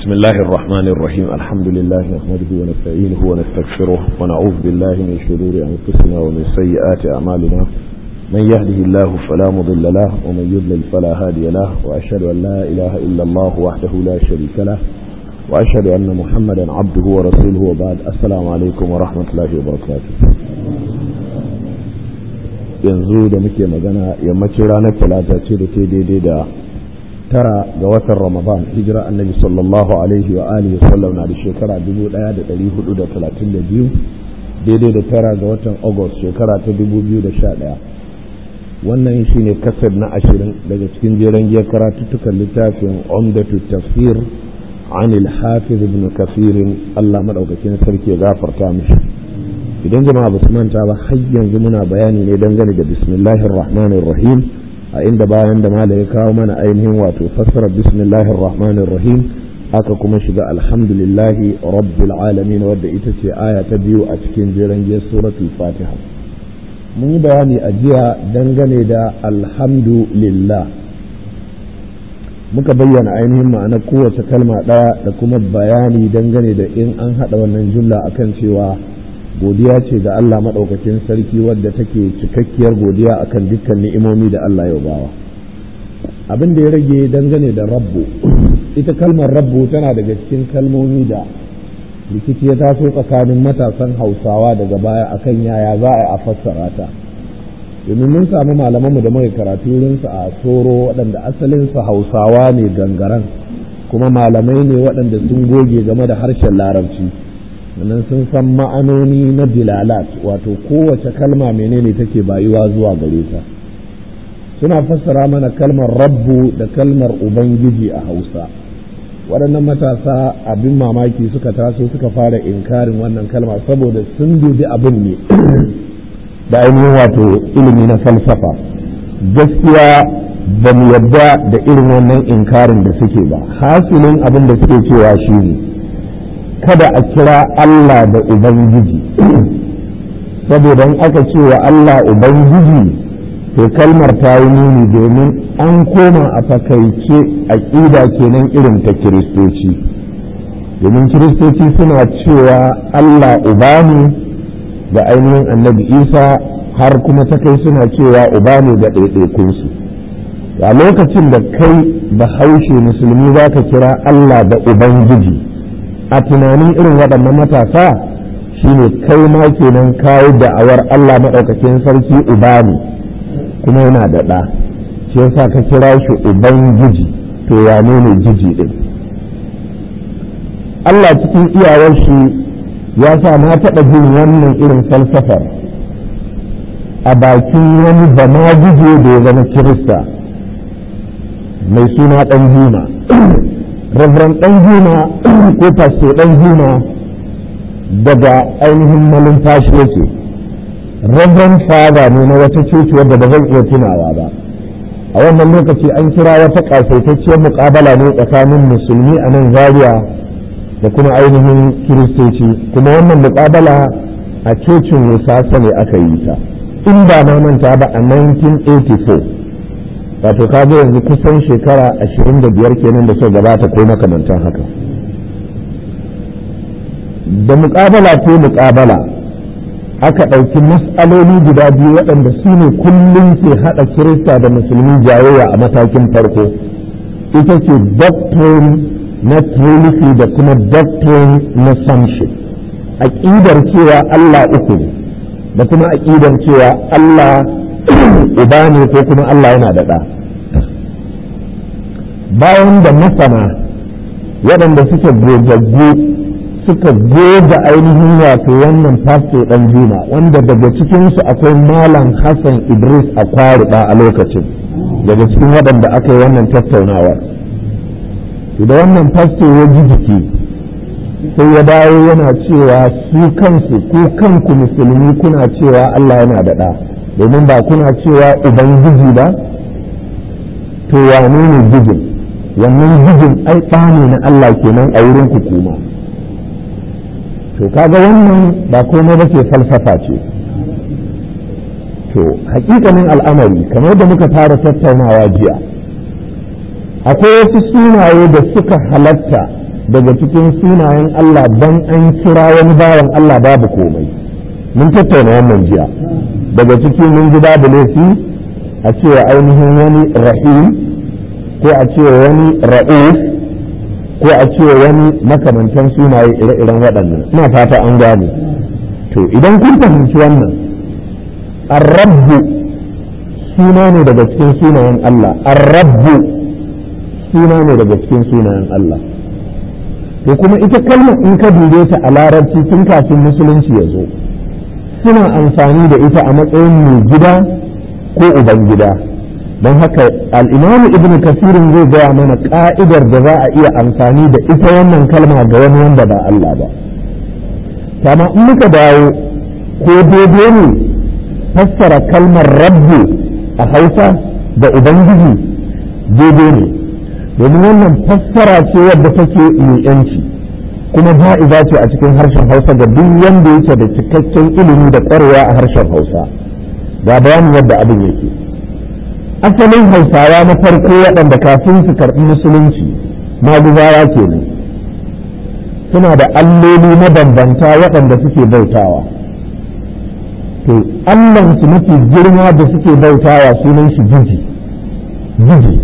بسم الله الرحمن الرحيم الحمد لله نحمده ونستعينه ونستغفره ونعوذ بالله من شرور أنفسنا ومن سيئات أعمالنا من يهده الله فلا مضل له ومن يضلل فلا هادي له وأشهد أن لا إله إلا الله وحده لا شريك له وأشهد أن محمدا عبده ورسوله وبعد السلام عليكم ورحمة الله وبركاته yanzu da muke magana yammacin ranar talata ce da ke daidai da tara ga watan ramadan hijira annabi sallallahu alaihi wa alihi sallam na da shekara 1432 daidai da tara ga watan august shekara ta 2011 wannan shine kasar na ashirin daga cikin jeren giyar karatuttukan littafin umdatu tafsir an al-hafiz ibn kafirin Allah madaukakin sarki ya gafarta mishi idan jama'a ba su manta ba har yanzu muna bayani ne dangane da bismillahir rahmanir rahim a inda bayan da malai ya kawo mana ainihin wato fassarar bismillahir rahmanir rahim aka kuma shiga alhamdulillahi rabbil alamin wadda ita ce aya ta biyu a cikin jeren giyar suratul fatiha mun yi bayani a jiya dangane da alhamdulillah muka bayyana ainihin ma'anar kowace kalma ɗaya da kuma bayani dangane da in an haɗa wannan jumla akan cewa godiya ce ga Allah maɗaukakin sarki wadda take cikakkiyar godiya akan dukkan ni'imomi da Allah ya bawa abin da ya rage dangane da rabbu ita kalmar rabbu tana daga cikin kalmomi da rikici ya taso tsakanin matasan hausawa daga baya akan yaya za a yi a fassara ta domin mun samu malamanmu da muka karatu wurinsu a soro waɗanda asalinsu hausawa ne gangaren kuma malamai ne waɗanda sun goge game da harshen larabci sannan sun san ma'anoni na dilalat wato kowace kalma menene take bayuwa zuwa gare ta suna fassara mana kalmar rabbu da kalmar ubangiji a hausa waɗannan matasa abin mamaki suka taso suka fara inkarin wannan kalma saboda sun dubi abin ne da ainihin wato ilimi na falsafa gaskiya ba mu yadda da irin wannan inkarin da suke ba hasilin abin da suke cewa shi ne kada a kira Allah da Ubangiji saboda in aka ce wa Allah Ubangiji to kalmar ta yi nuni domin an koma a fakaice aƙida kenan irin ta kiristoci domin kiristoci suna cewa Allah uba ne da ainihin annabi isa har kuma ta kai suna cewa uba ne ga ɗaiɗaikunsu a lokacin da kai bahaushe musulmi za ka kira Allah da Ubangiji a tunanin irin waɗannan matasa shine kai ma kenan kawo da'awar Allah maɗaukakin sarki uba ne kuma yana da ɗa shi yasa ka kira shi ubangiji to ya ne jiji ɗin Allah cikin iyawar shi ya sa na taɓa jin wannan irin falsafar a bakin wani bama gije da ya zama kirista mai suna ɗan juma Reverend ɗan juma ko pastor ɗan juma daga ainihin malumfashi yake Reverend father ne na wata coci wadda ba zan iya tunawa ba a wannan lokaci an kira wata ƙasaitacciyar muƙabala ne tsakanin musulmi a nan zaria da kuma ainihin kiristoci kuma wannan muƙabala a cocin wusasa ne aka yi ta in ba na manta ba a 1984 wato ka ga yanzu kusan shekara ashirin da biyar kenan da suka gabata ko makamantan haka da muƙabala ko muƙabala aka ɗauki mas'aloli guda biyu waɗanda su ne kullum ke haɗa kirista da musulmi jayayya a matakin farko ita ce doctrine na trinity da kuma doctrine na sonship aƙidar cewa allah uku ne da kuma aƙidar cewa allah uba ne ko kuma Allah yana da ɗa bayan da masana waɗanda suke gogaggu suka goga ainihin wato wannan fasto ɗan juma wanda daga cikinsu akwai malam hassan idris a kwaruɗa a lokacin daga cikin waɗanda aka yi wannan tattaunawar da wannan fasto ya ji jiki sai ya dawo yana cewa su kansu ku kanku musulmi kuna cewa Allah yana da ɗa domin ba kuna cewa ubangiji ba to wane ne gijin wannan gijin ai ne na Allah kenan a wurin hukuma to kaga wannan ba komai ba ce falsafa ce to hakikanin al'amari kamar da muka fara tattaunawa jiya akwai wasu sunaye da suka halatta daga cikin sunayen Allah dan an kira wani bawan Allah babu komai mun tattauna wannan jiya daga ciki mun ji babu laifi a cewa ainihin wani rahim ko a cewa wani ra'uf ko a cewa wani makamantan sunaye ire-iren waɗannan ina fata an gane to idan kun fahimci wannan arrabbu suna ne daga cikin sunayen Allah arrabbu suna ne daga cikin sunayen Allah to kuma ita kalmar in ka dube ta a larabci tun kafin musulunci ya zo suna amfani da ita a matsayin mai gida ko uban gida don haka al'imamu ibn kasirin zai gaya mana ka'idar da za a iya amfani da ita wannan kalma ga wani wanda ba Allah ba kama in muka dawo ko daidai ne fassara kalmar rabbu a hausa da ubangiji daidai ne domin wannan fassara ce wadda take mai yanci kuma ja'iza ce a cikin harshen hausa ga duk wanda yake da cikakken ilimi da ƙwarewa a harshen hausa ga bayanin yadda abin yake asalin hausawa na farko waɗanda kafin su karɓi musulunci maguzawa kenan suna da alloli mabambanta waɗanda suke bautawa to allansu mafi girma da suke bautawa sunan shi jiji jiji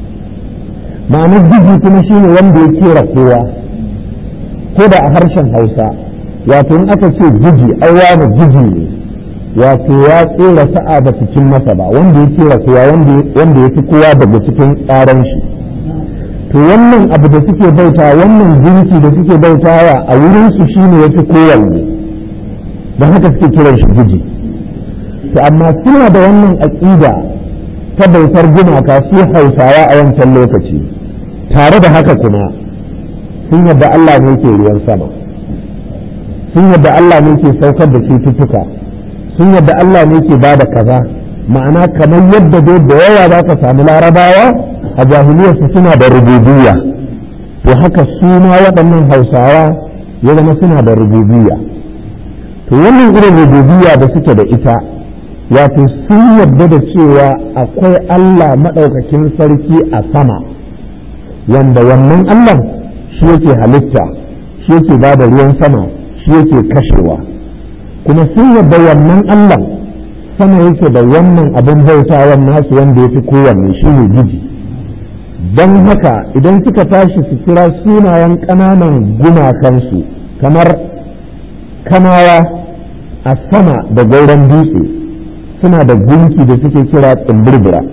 ma'anar jiji kuma shine wanda ya kera kowa ko da a harshen hausa wato in aka ce jiji ai wani jiji ne wato ya tsera sa'a ba su cin masa ba wanda ya kera kowa wanda ya fi kowa daga cikin tsaran shi to wannan abu da suke bauta wannan jinsi da suke bautawa a wurin su shine ya fi kowanne don haka suke kiran shi jiji to amma suna da wannan aƙida ta bautar gumaka su hausawa a wancan lokaci tare da haka kuma sun yadda Allah ne ke ruwan sama sun yadda Allah ne ke saukar da cututtuka sun yadda Allah ne ke bada kaza ma'ana kamar yadda dai da yawa za ka samu larabawa a jahiliyarsu suna da rububiyya to haka su ma waɗannan hausawa ya zama suna da rububiyya to wannan irin rububiyya da suke da ita wato sun yadda da cewa akwai Allah maɗaukakin sarki a sama wanda wannan Allah shi yake halitta shi yake ba da ruwan sama shi yake kashewa kuma sun yadda wannan Allah sama yake da wannan abin bautawan nasu wanda ya fi kowanne shi ne giji don haka idan suka tashi su kira sunayen ƙananan gumakansu kamar kanawa a sama da gauran dutse suna da gunki da suke kira tsimbirbira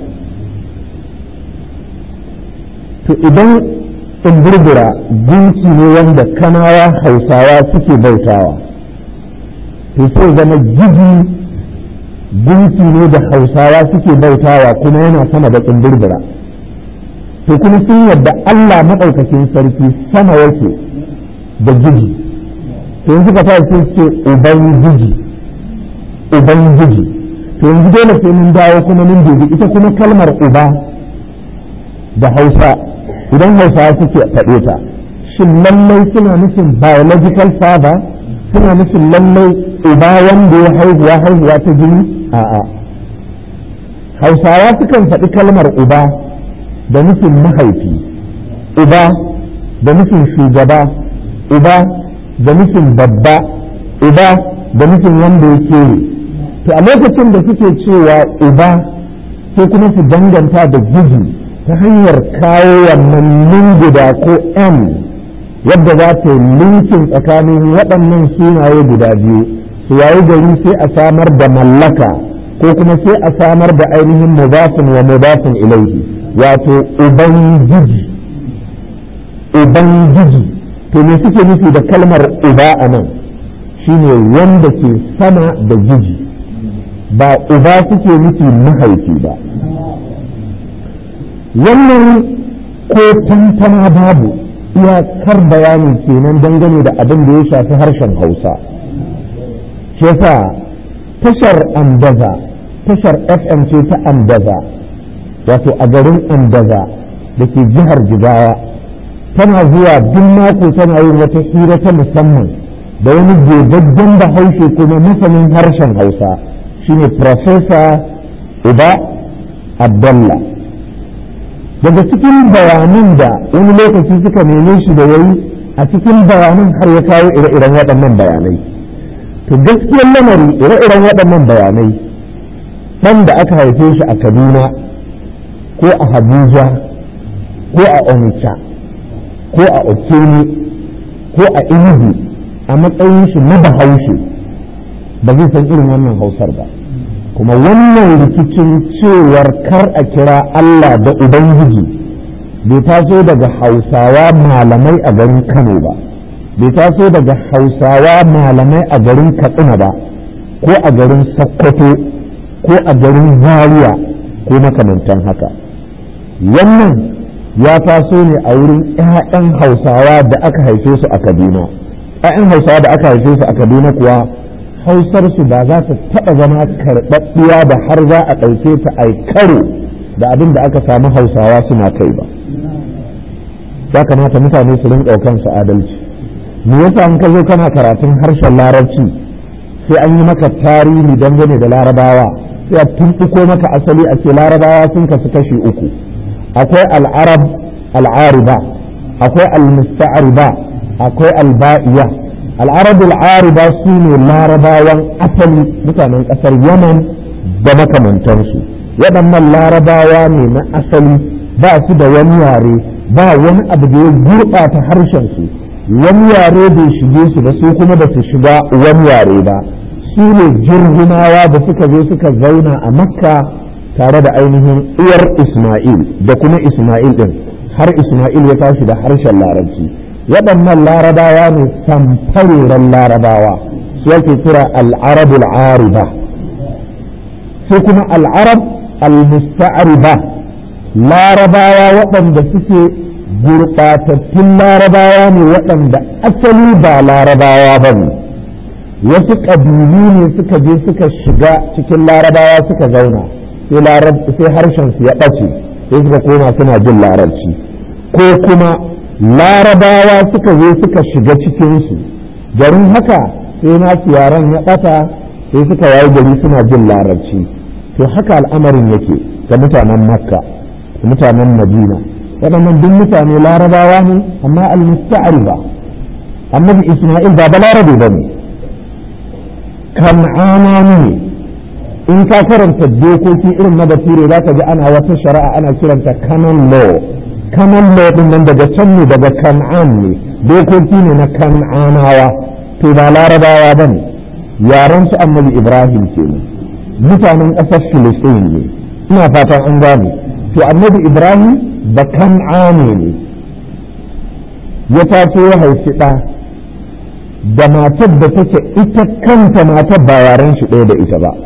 to idan tsimbirbira gunki ne wanda kanawa hausawa suke bautawa to sai zama gigi gunki ne da hausawa suke bautawa kuma yana sama da tsimbirbira to kuma sun yadda allah maɗaukakin sarki sama yake da gigi to yanzu ka tashi sai ce ubangiji ubangiji to yanzu dole sai mun dawo kuma mun dubi ita kuma kalmar uba da hausa idan hausawa suke faɗe ta shin lallai suna nufin biological father suna nufin lallai uba wanda ya haihuwa haihuwa ta jini a'a hausawa sukan faɗi kalmar uba da nufin mahaifi uba da nufin shugaba uba da nufin babba uba da nufin wanda ya kere to a lokacin da suke cewa uba sai kuma su danganta da giji ta hanyar kawo wannan guda ko m yadda za ta yi linkin tsakanin waɗannan sunaye guda biyu su yayi gari sai a samar da mallaka ko kuma sai a samar da ainihin mudafin wa mudafin ilaihi wato ubangiji ubangiji to me suke nufi da kalmar uba a nan shine wanda ke sama da giji ba uba suke nufi mahaifi ba wannan ko tantana babu iyakar bayanin kenan dangane da abin da ya shafi harshen hausa shi yasa tashar andaza tashar fm ce ta andaza wato a garin andaza da ke jihar jigawa tana zuwa duk mako tana yin wata hira ta musamman da wani gogaggen bahaushe kuma masanin harshen hausa shine Profesa uba abdallah daga cikin bayanan da wani lokaci suka neme shi da yayi a cikin bayanan har ya kawo ire-iren waɗannan bayanai to gaskiyar lamari ire-iren waɗannan bayanai ɗan da aka haife shi a kaduna ko a abuja ko a onitsha ko a okene ko a inugu a matsayin shi na bahaushe ba zai san irin wannan hausar ba kuma wannan rikicin cewar kar a kira allah da ubangiji bai taso daga hausawa malamai a garin kano ba bai taso daga hausawa malamai a garin katsina ba ko a garin sokoto ko a garin zaria ko makamantan haka wannan ya taso ne a wurin 'ya'yan hausawa da aka haife su a kaduna 'ya'yan hausawa da aka haife su a kaduna kuwa hausarsu ba za ta taɓa zama karɓaɓɓiya da har za a ɗauke ta a karo da abin da aka samu hausawa suna kai ba ya kamata mutane su rinƙa kansu adalci me yasa in ka zo kana karatun harshen larabci sai an yi maka tarihi dangane da larabawa sai a tumɓuko maka asali a ce larabawa sun kasu kashi uku akwai al'arab al'ariba akwai al-musta'ariba akwai al-ba'iya al'arab al'ariba su ne larabawan asali mutanen ƙasar yaman da makamantansu waɗannan larabawa ne na asali ba su da wani yare ba wani abu da ya gurɓata harshensu wani yare bai shige su da su kuma da su shiga wani yare ba su ne jirginawa da suka zo suka zauna a makka tare da ainihin uwar isma'il da kuma isma'il ɗin har isma'il ya tashi da harshen larabci waɗannan larabawa ne samfareren larabawa su yake kira al'arabul ariba sai kuma al'arab al-musta'ariba larabawa waɗanda suke gurɓatattun larabawa ne waɗanda asali ba larabawa ba ne wasu ƙabilu ne suka je suka shiga cikin larabawa suka zauna sai harshen su ya ɓace sai suka koma suna jin larabci ko kuma larabawa suka zo suka shiga cikinsu garin haka sai nasu yaren ya ɓata sai suka yayi gari suna jin larabci to haka al'amarin yake ga mutanen makka da mutanen madina waɗannan duk mutane larabawa ne amma al-musta'riba annabi isma'il ba balarabe ba ne kan'ana ne in ka karanta dokoki irin na bature za ka ji ana wata shari'a ana kiranta canon law canon law din nan daga can ne daga kan'an ne dokoki ne na kan'anawa to ba larabawa ba ne yaren su annabi ibrahim kenan mutanen ƙasar filistin ne ina fatan an gane to annabi ibrahim da kan'ane ne ya taso ya haifi ɗa da matar da take ita kanta matar ba yaren shi ɗaya da ita ba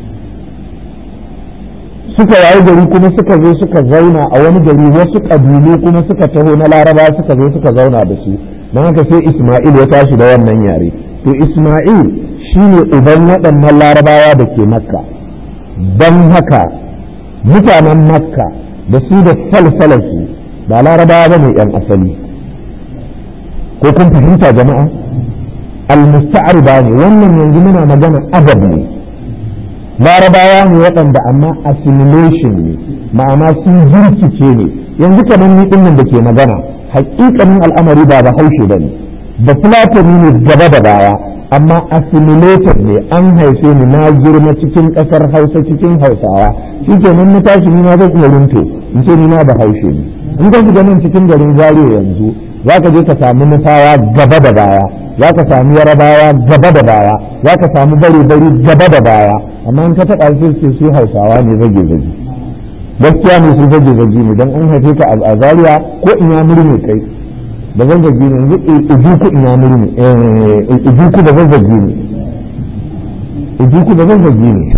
suka yayi gari kuma suka zo suka zauna a wani gari wasu ƙabilu kuma suka taho na laraba suka zo suka zauna da su don haka sai isma'il ya tashi da wannan yare to isma'il shine uban waɗannan larabawa da ke makka don haka mutanen makka da su da salsalarsu ba larabawa ba ne ‘yan asali ko kun fahimta jama'a al-musta'ariba ne wannan yanzu muna magana adab ne larabawa ne waɗanda amma assimilation ne ma'ana sun jirkice ne yanzu kamar ni ɗin da ke magana hakikanin al'amari ba ba haushe ba ne da fulatani ne gaba da baya amma assimilated ne an haife ni na girma cikin ƙasar hausa cikin hausawa shi kenan na tashi ni ma zan iya runto in ce ni ma ba haushe ne in ka shiga nan cikin garin zariya yanzu za ka je ka samu nufawa gaba da baya za ka samu yarabawa gaba da baya za ka samu bare bari gaba da baya amma in ka taɓa sai ce su hausawa ne zage zage gaskiya ne su zage zage ne don an haife ka a zariya ko in ya murme kai da zazzagi ne yanzu ijuku in ya murme ijuku da zazzagi ne ijuku da zazzagi ne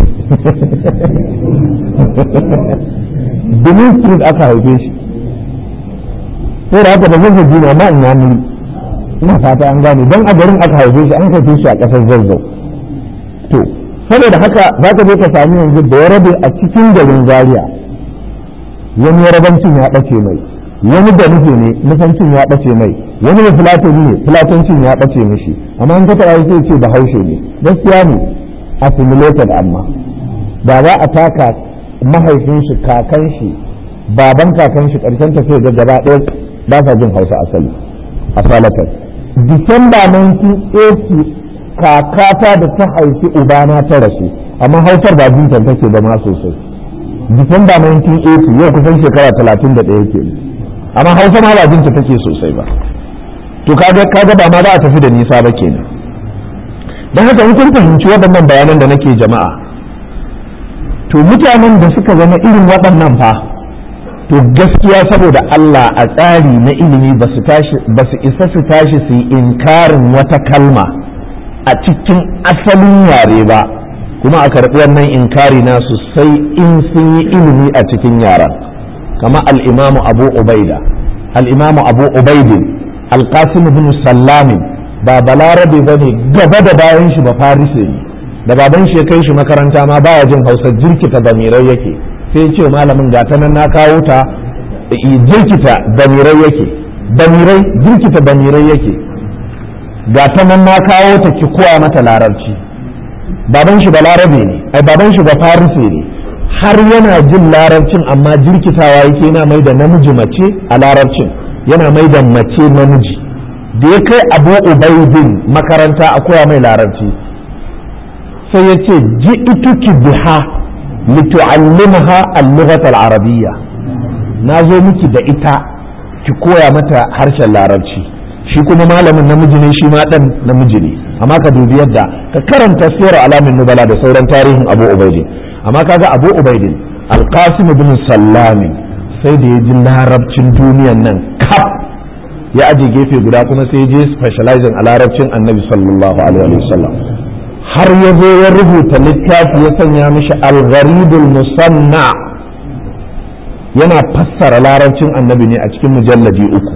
Benin Street aka haife shi sai da haka da zazzagi ne amma in ya muri ina fata an gane don a garin aka haife shi an haife shi a ƙasar zazzau to saboda haka za ka je ka sami yanzu da ya rabe a cikin garin zaria wani yarabancin ya ɓace mai wani da nufi ne nufancin ya ɓace mai wani da filatoni ne filatancin ya ɓace mishi amma in ka taɓa sai ce da haushe ne gaskiya ne assimilated amma da za a taka mahaifin shi kakan shi baban kakan shi ƙarshen ta sai ga gaba ɗaya ba sa jin hausa asali a salatan disamba 1980 kakata da ta haifi ubana ta rasu amma hausar ba jintan take ba ma sosai disamba 1980 yau kusan shekara 31 ke amma hausa ma ba jinta take sosai ba to kaga kaga ba ma za a tafi da nisa ba kenan don haka in kun fahimci waɗannan bayanan da nake jama'a to mutanen da suka zama irin waɗannan fa to gaskiya saboda Allah a tsari na ilimi ba su isa su tashi su yi inkarin wata kalma a cikin asalin yare ba kuma a karɓi wannan inkari nasu sai in sun yi ilimi a cikin yaran kama al'imamu abu ubaida al'imamu abu ubaidin alƙasim bin sallamin ba balarabe ba ne gaba da bayan shi ba farise ne da baban shi ya kai shi makaranta ma baya jin hausa jirkita bamirai yake sai ce malamin gata nan na kawo ta jirkita bamirai yake bamirai jirkita bamirai yake gata nan na kawo ta ki kowa mata larabci baban shi ba larabe ne ai baban shi ba farise ne har yana jin larabcin amma jirkitawa yake yana mai da namiji mace a larabcin yana mai da mace namiji da ya kai abu ubaidin makaranta a koya mai larabci sai ya ce ji ituki biha litu'allimaha al-lughat al-arabiyya na zo miki da ita ki koya mata harshen larabci shi kuma malamin namiji ne shi ma dan namiji ne amma ka dubi yadda ka karanta sirar alamin nubala da sauran tarihin abu ubaidin amma kaga abu ubaidin alqasim bin sallamin sai da ya ji larabcin duniyan nan kaf ya aje gefe guda kuma sai je specializing a larabcin annabi sallallahu alaihi wasallam har ya zo ya rubuta littafi ya sanya mishi al-gharibul musanna yana fassara larabcin annabi ne a cikin mujalladi uku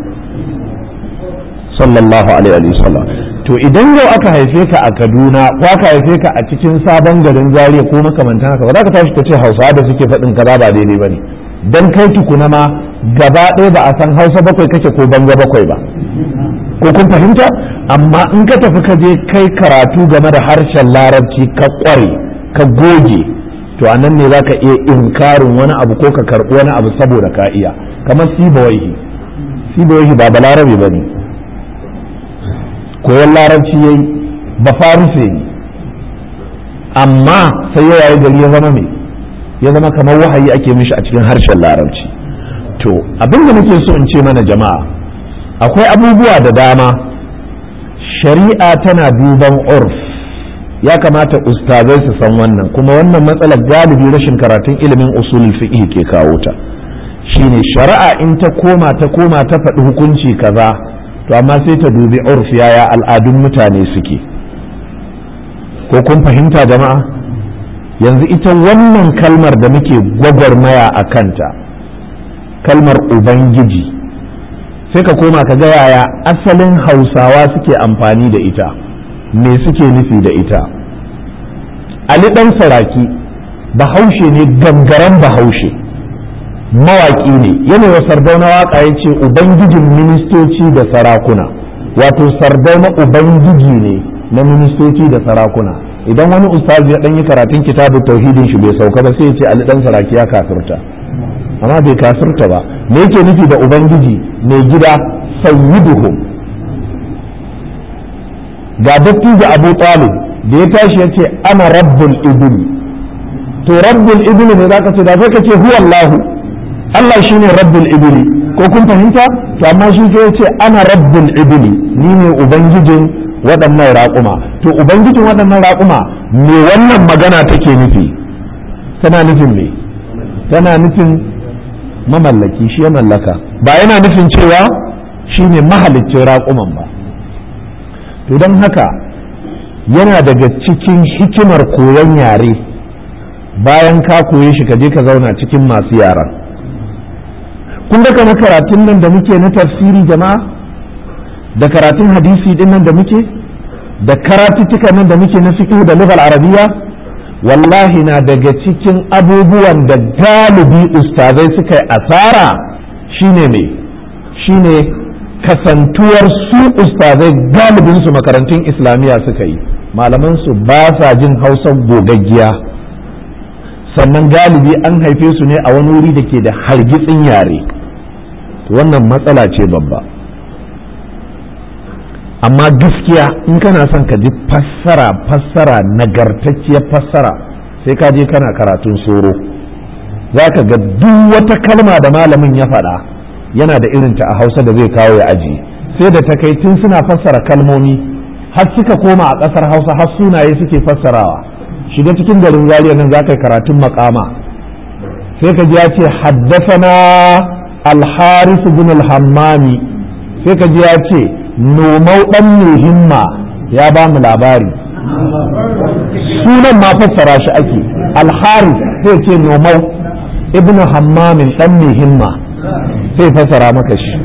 sallallahu alaihi wasallam to idan yau aka haife ka a kaduna ko aka haife ka a cikin sabon garin zaria ko makamantan haka ba za ka tashi ka ce hausawa da suke faɗin kaza ba daidai ba ne dan kai tukuna ma gaba ɗaya ba a san hausa bakwai kake ko banga bakwai ba ko kun fahimta amma in ka tafi ka je kai karatu game da harshen larabci ka ƙware ka goge to a nan ne za ka iya inkarin wani abu ko ka karɓi wani abu saboda ka iya kamar sibawaihi sibawaihi ba balarabe ba ne koyon larabci yayi ba farise ne amma sai ya yayi gari ya zama mai ya zama kamar wahayi ake mishi a cikin harshen larabci to abin da nake so in ce mana jama'a akwai abubuwa da dama shari'a tana duban urf ya kamata ustazai su san wannan kuma wannan matsalar galibi rashin karatun ilimin usulul fiqh ke kawo ta shine shari'a in ta koma ta koma ta faɗi hukunci kaza to amma sai ta dubi urf yaya al'adun mutane suke ko kun fahimta jama'a yanzu ita wannan kalmar da muke gwagwarmaya a kanta kalmar ubangiji sai ka koma ka ga yaya asalin hausawa suke amfani da ita me suke nufi da ita ali ɗan saraki bahaushe ne gangaren bahaushe mawaƙi ne yana wa sardauna waƙa ya ce ubangijin ministoci da sarakuna wato sardauna ubangiji ne na ministoci da sarakuna idan wani ustazi ya ɗan yi karatun kitabun tauhidin shi bai sauka ba sai ya ce ali ɗan saraki ya kafirta amma bai kafirta ba me yake nufi da ubangiji mai gida sayyiduhum ga dattijo abu talib da ya tashi ya ce ana rabbul ibli to rabbul ibli ne zaka ce da sai ka ce huwa allah allah shine rabbul ibli ko kun fahimta to amma shi sai ya ce ana rabbul ibli ni ne ubangijin waɗannan raƙuma to ubangijin waɗannan raƙuma me wannan magana take nufi tana nufin me tana nufin mamallaki shi ya mallaka ba yana nufin cewa shi ne mahaliccin raƙuman ba to don haka yana daga cikin hikimar koyon yare bayan ka koye shi ka je ka zauna cikin masu yaran kun ga kama karatun nan da muke na tafsiri jama'a da karatun hadisi din nan da muke da karatuttuka nan da muke na fiqh da lughal arabiya wallahi na daga cikin abubuwan da galibi ustazai suka yi asara shine me shine kasantuwar su ustazai galibin su makarantun islamiyya suka yi malaman su ba sa jin hausa gogaggiya sannan galibi an haife su ne a wani wuri da ke da hargitsin yare wannan matsala ce babba amma gaskiya in kana son ka ji fassara fassara nagartacciyar fassara sai ka je kana karatun soro za ka ga duk wata kalma da malamin ya faɗa yana da irinta a hausa da zai kawo ya ajiye sai da takaitun suna fassara kalmomi har suka koma a ƙasar hausa har sunaye suke fassarawa shiga cikin garin zariya nan za ka yi karatun makama sai ka ji ya ce haddasana alharis bin alhammami sai ka ji ya ce nomau ɗan himma ya ba mu labari sunan ma fassara shi ake alharis sai ce nomau ibnu hammamin ɗan himma sai fassara maka shi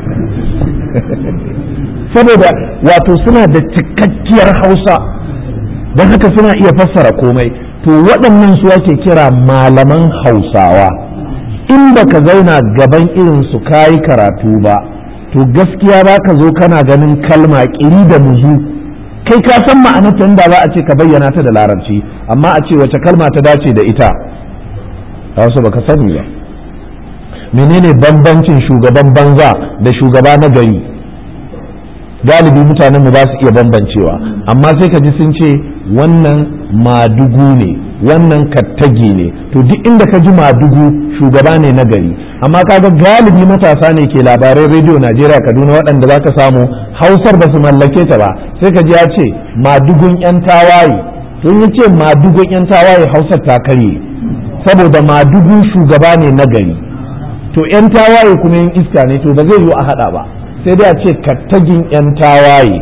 saboda wato suna da cikakkiyar hausa don haka suna iya fassara komai to waɗannan su ake kira malaman hausawa in ba ka zauna gaban irin su kayi karatu ba to gaskiya ba ka zo kana ganin kalma ƙiri da muzu kai ka san ma'anarta inda za a ce ka bayyana ta da larabci amma a ce wace kalma ta dace da ita a wasu baka sani ba menene bambancin shugaban banza da shugaba na gari galibi mutanenmu ba su iya bambancewa amma sai ka ji sun ce wannan madugu ne wannan kattage ne to duk inda ka ji madugu shugaba ne na gari amma kaga galibi matasa ne ke labarai rediyo najeriya kaduna waɗanda za ka samu hausar ba su mallake ta ba sai ka ji ya ce madugun yan tawaye to ya ce madugun yan tawaye hausar ta karye saboda madugu shugaba ne na gari to yan tawaye kuma yin iska ne to ba zai yiwu a haɗa ba sai dai a ce kattagin 'yan tawaye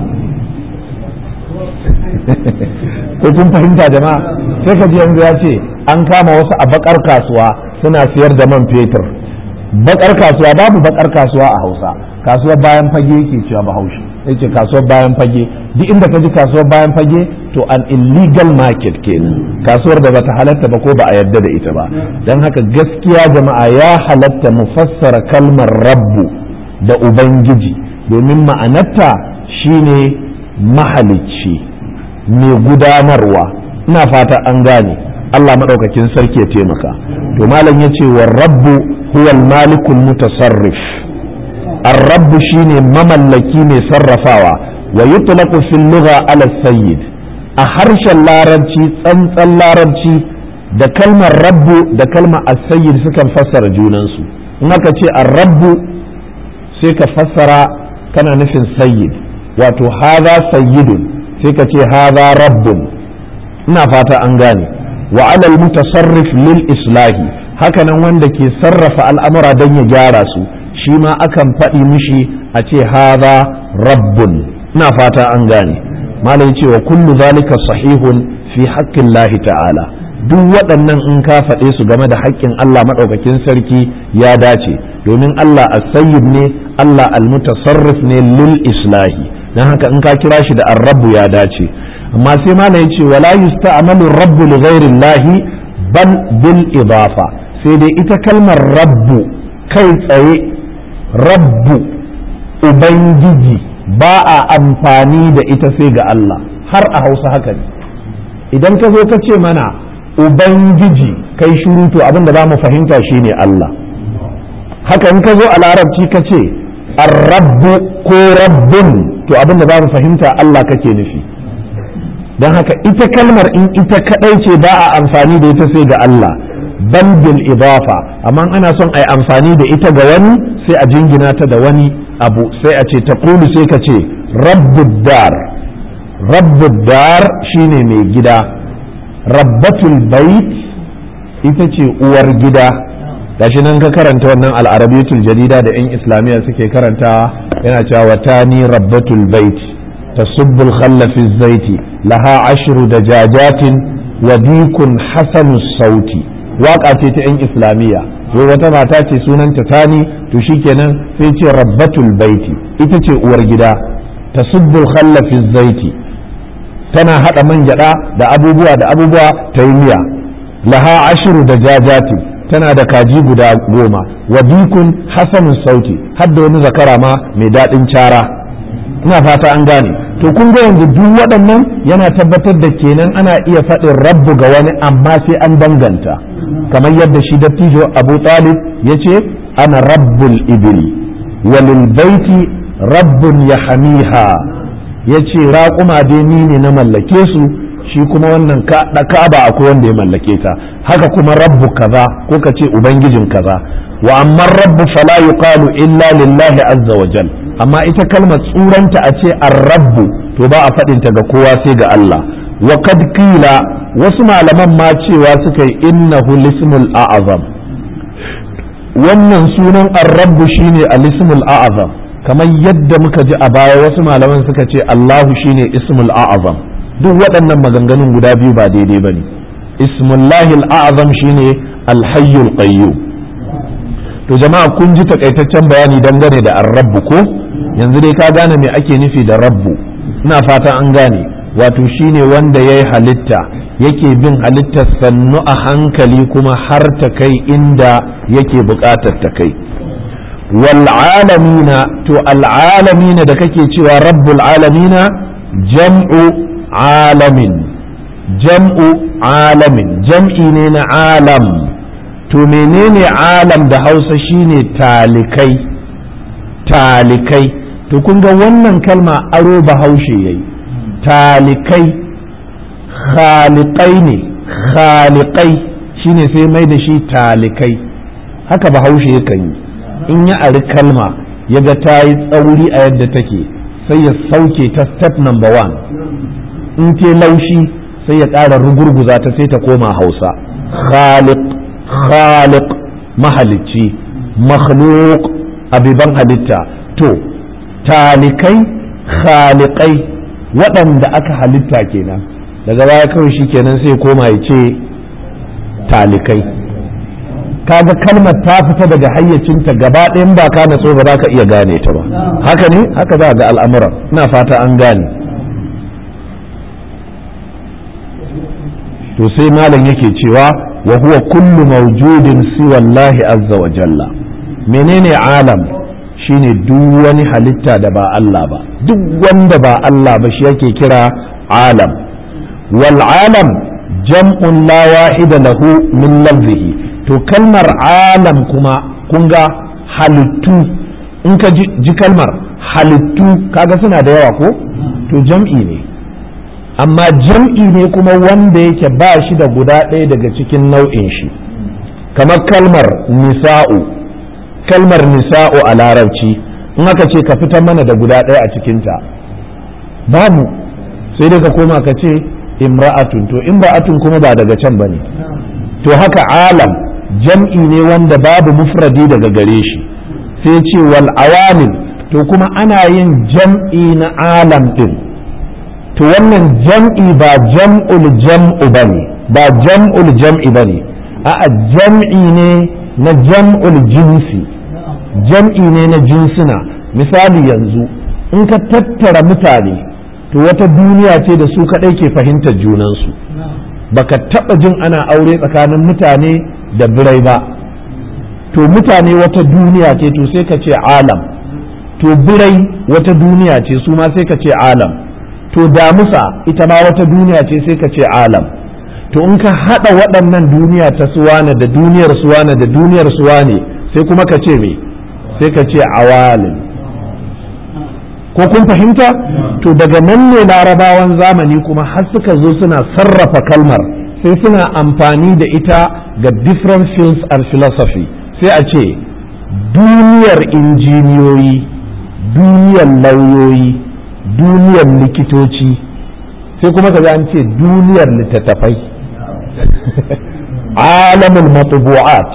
ko kun fahimta jama'a sai ka ji yanzu ya ce an kama wasu a bakar kasuwa suna siyar da man fetur bakar kasuwa babu bakar kasuwa a hausa kasuwar bayan fage yake cewa bahaushe ya ce kasuwar bayan fage duk inda ka ji kasuwar bayan fage to an illegal market kenan kasuwar da bata halatta ba ko ba a yarda da ita ba don haka gaskiya jama'a ya halatta mu fassara kalmar rabbu da Ubangiji domin ma'anarta shine mahalicci mai gudanarwa ina fata an gane Allah maɗaukakin sarki ya taimaka to malam ya ce wa rabbu huwal malikul mutasarrif ar-rabbu shine mamallaki mai sarrafawa wa yutlaqu fil lugha ala sayyid a harshen larabci tsantsan larabci da kalmar rabbu da kalmar as-sayyid sukan fassara junansu in aka ce ar-rabbu sai ka fassara kana nufin sayyid wato haza sayyidun sai ka ce haza rabbun ina fata an gane wa alal mutasarrif lil islahi hakanan wanda ke sarrafa al'amura don ya gyara su shi ma akan faɗi mishi a ce haza rabbun ina fata an gane malam ce wa kullu zalika sahihun fi haƙƙin lahi ta'ala duk waɗannan in ka faɗe su game da haƙƙin Allah maɗaukakin sarki ya dace domin Allah as-sayyid ne Allah al-mutasarrif ne lil islahi dan haka in ka kira shi da ar-rabb ya dace amma sai ma ya ce wala yusta'malu ar-rabb li ghayri Allah bal bil idafa sai dai ita kalmar rabbu kai tsaye rabbu ubangiji ba a amfani da ita sai ga Allah har a Hausa haka ne idan ka zo ka ce mana ubangiji kai shuru to abin da za mu fahimta shine Allah haka in ka zo a larabci ka ce rabbu ko rabbun to abin da za mu fahimta Allah kake nufi don haka ita kalmar in ita kadai ce ba a amfani da ita sai ga Allah ban bil idafa amma ana son a yi amfani da ita ga wani sai a jingina ta da wani abu sai a ce ta kulu sai ka ce rabbud dar rabbud dar shine mai gida rabbatul bait ita ce uwar gida gashi nan ka karanta wannan al'arabiyatul jadida da 'yan islamiyya suke karantawa yana cewa watani rabbatul bait tasubbul khalla fi zaiti laha ashru dajajatin wa dikun hasanu sauti waka ce ta 'yan islamiyya wai wata mata ce sunanta tani to shikenan sai ce rabbatul baiti ita ce uwar gida tasubbul khalla fi zaiti tana hada man gyada da abubuwa da abubuwa ta yi miya laha ashiru da jajati tana da kaji guda goma wa dikun hasanun sauti har da wani zakara ma mai daɗin cara ina fata an gane to kun ga yanzu duk waɗannan yana tabbatar da kenan ana iya faɗin rabbu ga wani amma sai an danganta kamar yadda shi dattijo abu talib ya ce ana rabbul ibili walil baiti rabbun ya hamiha ya ce raƙuma dai ni ne na mallake su shi kuma wannan ka'aba akwai wanda ya mallake ta haka kuma rabbu kaza ko ka ce ubangijin kaza wa amma rabbu fala yuqalu illa lillahi azza wa jal amma ita kalmar tsuranta a ce ar-rabbu to ba a faɗin ta ga kowa sai ga Allah wa kad qila wasu malaman ma cewa suka yi innahu lismul a'azam wannan sunan ar-rabbu shine al-ismul a'azam kamar yadda muka ji a baya wasu malaman suka ce Allahu shine ismul a'azam duk waɗannan maganganun guda biyu ba daidai ba ne ismullahi al'azam shine alhayyul qayyum to jama'a kun ji takaitaccen bayani dangane da ar-rabbu ko yanzu dai ka gane me ake nufi da rabbu ina fatan an gane wato shine wanda yayi halitta yake bin halittar sannu a hankali kuma har ta kai inda yake buƙatar ta kai wal alamina to al alamina da kake cewa rabbul alamina jam'u alamin jam'u alamin jam'i ne na alam to menene alam da hausa shine talikai talikai to kun ga wannan kalma aro bahaushe yayi talikai khalikai ne khalikai shine sai mai da shi talikai haka bahaushe yakan yi in ya ari kalma ya ga ta yi tsauri a yadda take sai ya sauke ta step number one in te laushi sai ya ƙara rugurguza ta sai ta koma hausa khaliq khaliq mahalicci makhluk abiban halitta to talikai khalikai waɗanda aka halitta kenan daga baya kawai shi kenan sai koma ya ce talikai kaga kalmar ta fita daga hayyacinta gaba ɗayan ba ka natso ba za ka iya gane ta ba haka ne haka za ga al'amuran ina fata an gane to sai malam yake cewa wa huwa kullu mawjudin siwa Allah azza wa jalla menene alam shine duk wani halitta da ba Allah ba duk wanda ba Allah ba shi yake kira alam wal alam jam'un la wahida lahu min lafzihi to kalmar alam kuma kun ga halittu in ka ji kalmar halittu kaga suna da yawa ko to jam'i ne amma jam'i ne kuma wanda yake ba shi da guda ɗaya daga cikin nau'in shi kamar kalmar nisa'u kalmar nisa'u a larabci in aka ce ka fitar mana da guda ɗaya a cikinta babu sai dai ka koma ka ce imra'atun to imra'atun kuma ba daga can ba ne to haka alam jam'i ne wanda babu mufradi daga gare shi sai ce wal awamil to kuma ana yin jam'i na alam din to wannan jam'i ba jam'ul jam'u bane ba jam'ul jam'i bane a'a jam'i ne na jam'ul jinsi jam'i ne na jinsuna misali yanzu in ka tattara mutane to wata duniya ce da su kaɗai ke fahimtar junansu baka taɓa jin ana aure tsakanin mutane da birai ba to mutane wata duniya ce to sai ka ce alam to birai wata duniya ce su ma sai ka ce alam to damusa ita ma wata duniya ce sai ka ce alam to in ka haɗa waɗannan duniya ta suwane da duniyar suwane da duniyar suwane sai kuma ka ce me sai ka ce awalin ko kun fahimta to daga nan ne larabawan zamani kuma har suka zo suna sarrafa kalmar sai suna amfani da ita ga different fields and philosophy sai a ce duniyar injiniyoyi duniyar lauyoyi duniyar likitoci sai kuma ka an ce duniyar littattafai alamin matubu'at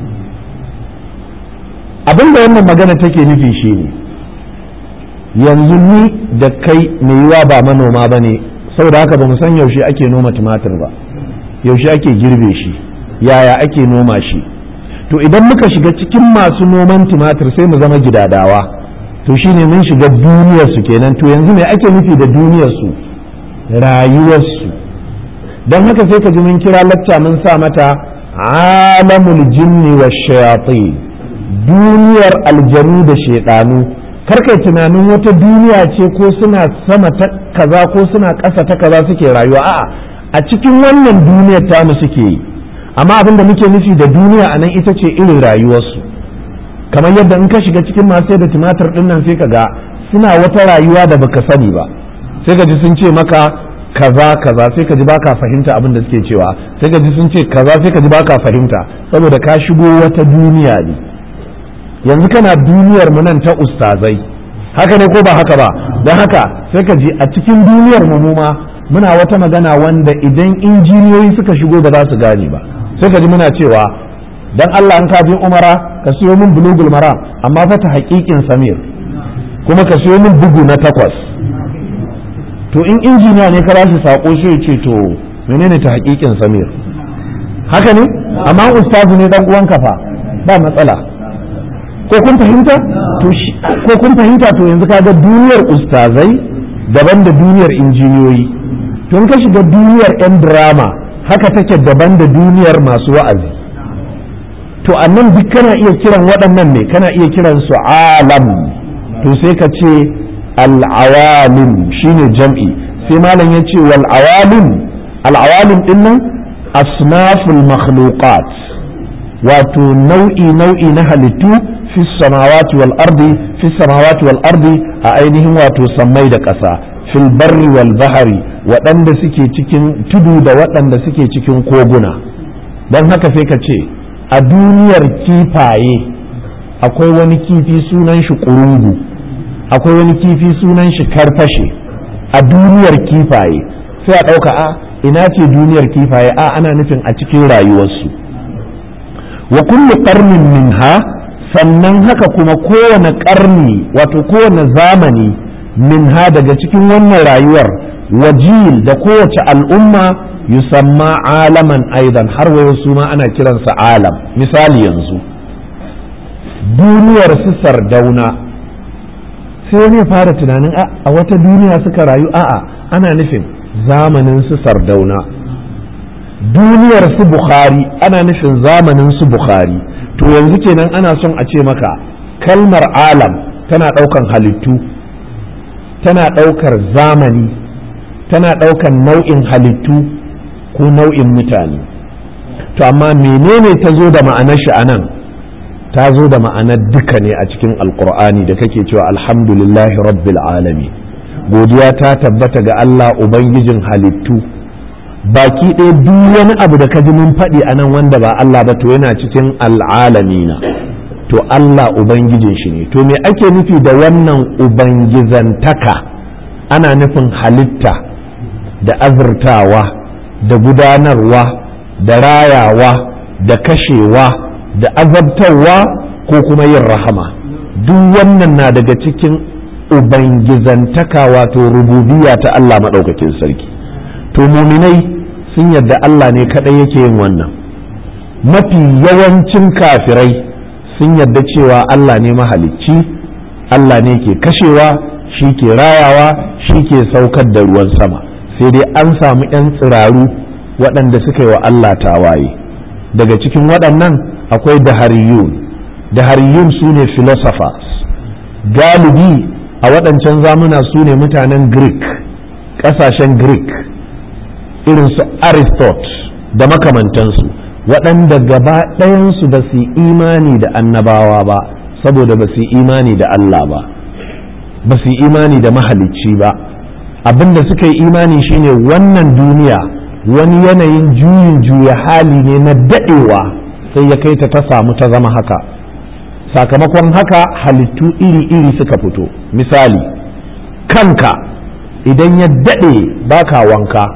abinda wannan magana take nufi shi ne yanzu ni da kai mai yiwa ba manoma ba ne saboda haka ba mu san yaushe ake noma tumatir ba yaushe ake girbe shi yaya ake noma shi to idan muka shiga cikin masu noman tumatir sai mu zama gidadawa to shine mun shiga duniyarsu kenan to yanzu me ake nufi da duniyarsu rayuwarsu don haka sai ka ji mun kira lacca mun sa mata alamul jinni wa shayatin duniyar aljanu da shaidanu karkai tunanin wata duniya ce ko suna sama ta kaza ko suna ƙasa ta kaza suke rayuwa a'a a cikin wannan duniyar tamu suke yi amma abin da muke nufi da duniya a nan ita ce irin rayuwarsu kamar yadda in ka shiga cikin masu da tumatir din nan sai ka ga suna wata rayuwa da baka sani ba sai ka ji sun ce maka kaza kaza sai ka ji baka fahimta abin da suke cewa sai ka ji sun ce kaza sai ka ji baka fahimta saboda ka shigo wata duniya ne yanzu kana duniyar mu nan ta ustazai haka ne ko ba haka ba don haka sai ka ji a cikin duniyar mu ma muna wata magana wanda idan injiniyoyi suka shigo ba za su gane ba sai ka ji muna cewa dan Allah an kafin umara ka siyo min bulugul maram amma fa ta haƙiƙin samir kuma ka siyo min bugu na takwas to in injiniya ne ka ba shi sako shi ya ce to menene ta haƙiƙin samir haka ne amma ustazu ne dan uwan fa ba matsala ko kun fahimta to ko kun fahimta to yanzu kaga duniyar ustazai daban da duniyar injiniyoyi to in ka shiga duniyar yan drama haka take daban da duniyar masu wa'azi to annan duk kana iya kiran waɗannan ne kana iya kiran su alam to sai ka ce al'awalim shine jam'i sai malam ya ce wal awalim al'awalim din nan asnaful makhluqat wato nau'i nau'i na halittu fi samawati wal ardi fi samawati wal ardi a ainihin wato sammai da ƙasa fil barri wal bahari waɗanda suke cikin tudu da waɗanda suke cikin koguna don haka sai ka ce a duniyar kifaye akwai wani kifi sunan shi ƙurungu akwai wani kifi sunan shi karfashe a duniyar kifaye sai a ɗauka a ina ce duniyar kifaye a ana nufin a cikin rayuwarsu wa kullu qarnin minha sannan haka kuma kowane ƙarni wato kowane zamani minha daga cikin wannan rayuwar wajil da kowace al'umma yusamma alaman aidan har wayo su ma ana kiransa alam misali yanzu duniyar su sardauna sai wani ya fara tunanin a wata duniya suka rayu a'a ana nufin zamanin su sardauna duniyar su bukhari ana nufin zamanin su bukhari to yanzu kenan ana son a ce maka kalmar alam tana ɗaukan halittu tana ɗaukar zamani tana ɗaukar nau'in halittu ko nau'in mutane to amma menene ta zo da ma'anar shi anan ta zo da ma'anar duka ne a cikin alkur'ani da kake cewa alhamdulillahi rabbil alami godiya ta tabbata ga Allah ubangijin halittu baki ɗaya duk wani abu da ka ji mun faɗi a nan wanda ba Allah ba to yana cikin al'alamina to Allah ubangijin shi ne to me ake nufi da wannan ubangizantaka ana nufin halitta da azurtawa da gudanarwa da rayawa da kashewa da azabtarwa ko kuma yin rahama duk wannan na daga cikin ubangizantaka wato rububiya ta Allah maɗaukakin sarki to muminai sun yadda Allah ne kaɗai yake yin wannan mafi yawancin kafirai sun yadda cewa Allah ne mahalicci Allah ne ke kashewa shi ke rayawa shi ke saukar da ruwan sama sai dai an samu 'yan tsiraru waɗanda suka yi wa Allah tawaye daga cikin waɗannan akwai dahariyun dahariyun su ne philosophers galibi a waɗancan zamuna su ne mutanen greek ƙasashen greek irin su aristotle da makamantansu waɗanda gaba ɗayansu ba su imani da annabawa ba saboda ba su imani da Allah ba ba su imani da mahalicci ba abinda suka yi imani shine wannan duniya wani yanayin juyin juya hali ne na daɗewa sai ya kai ta ta samu ta zama haka sakamakon haka halittu iri-iri suka fito misali kanka idan ya daɗe baka wanka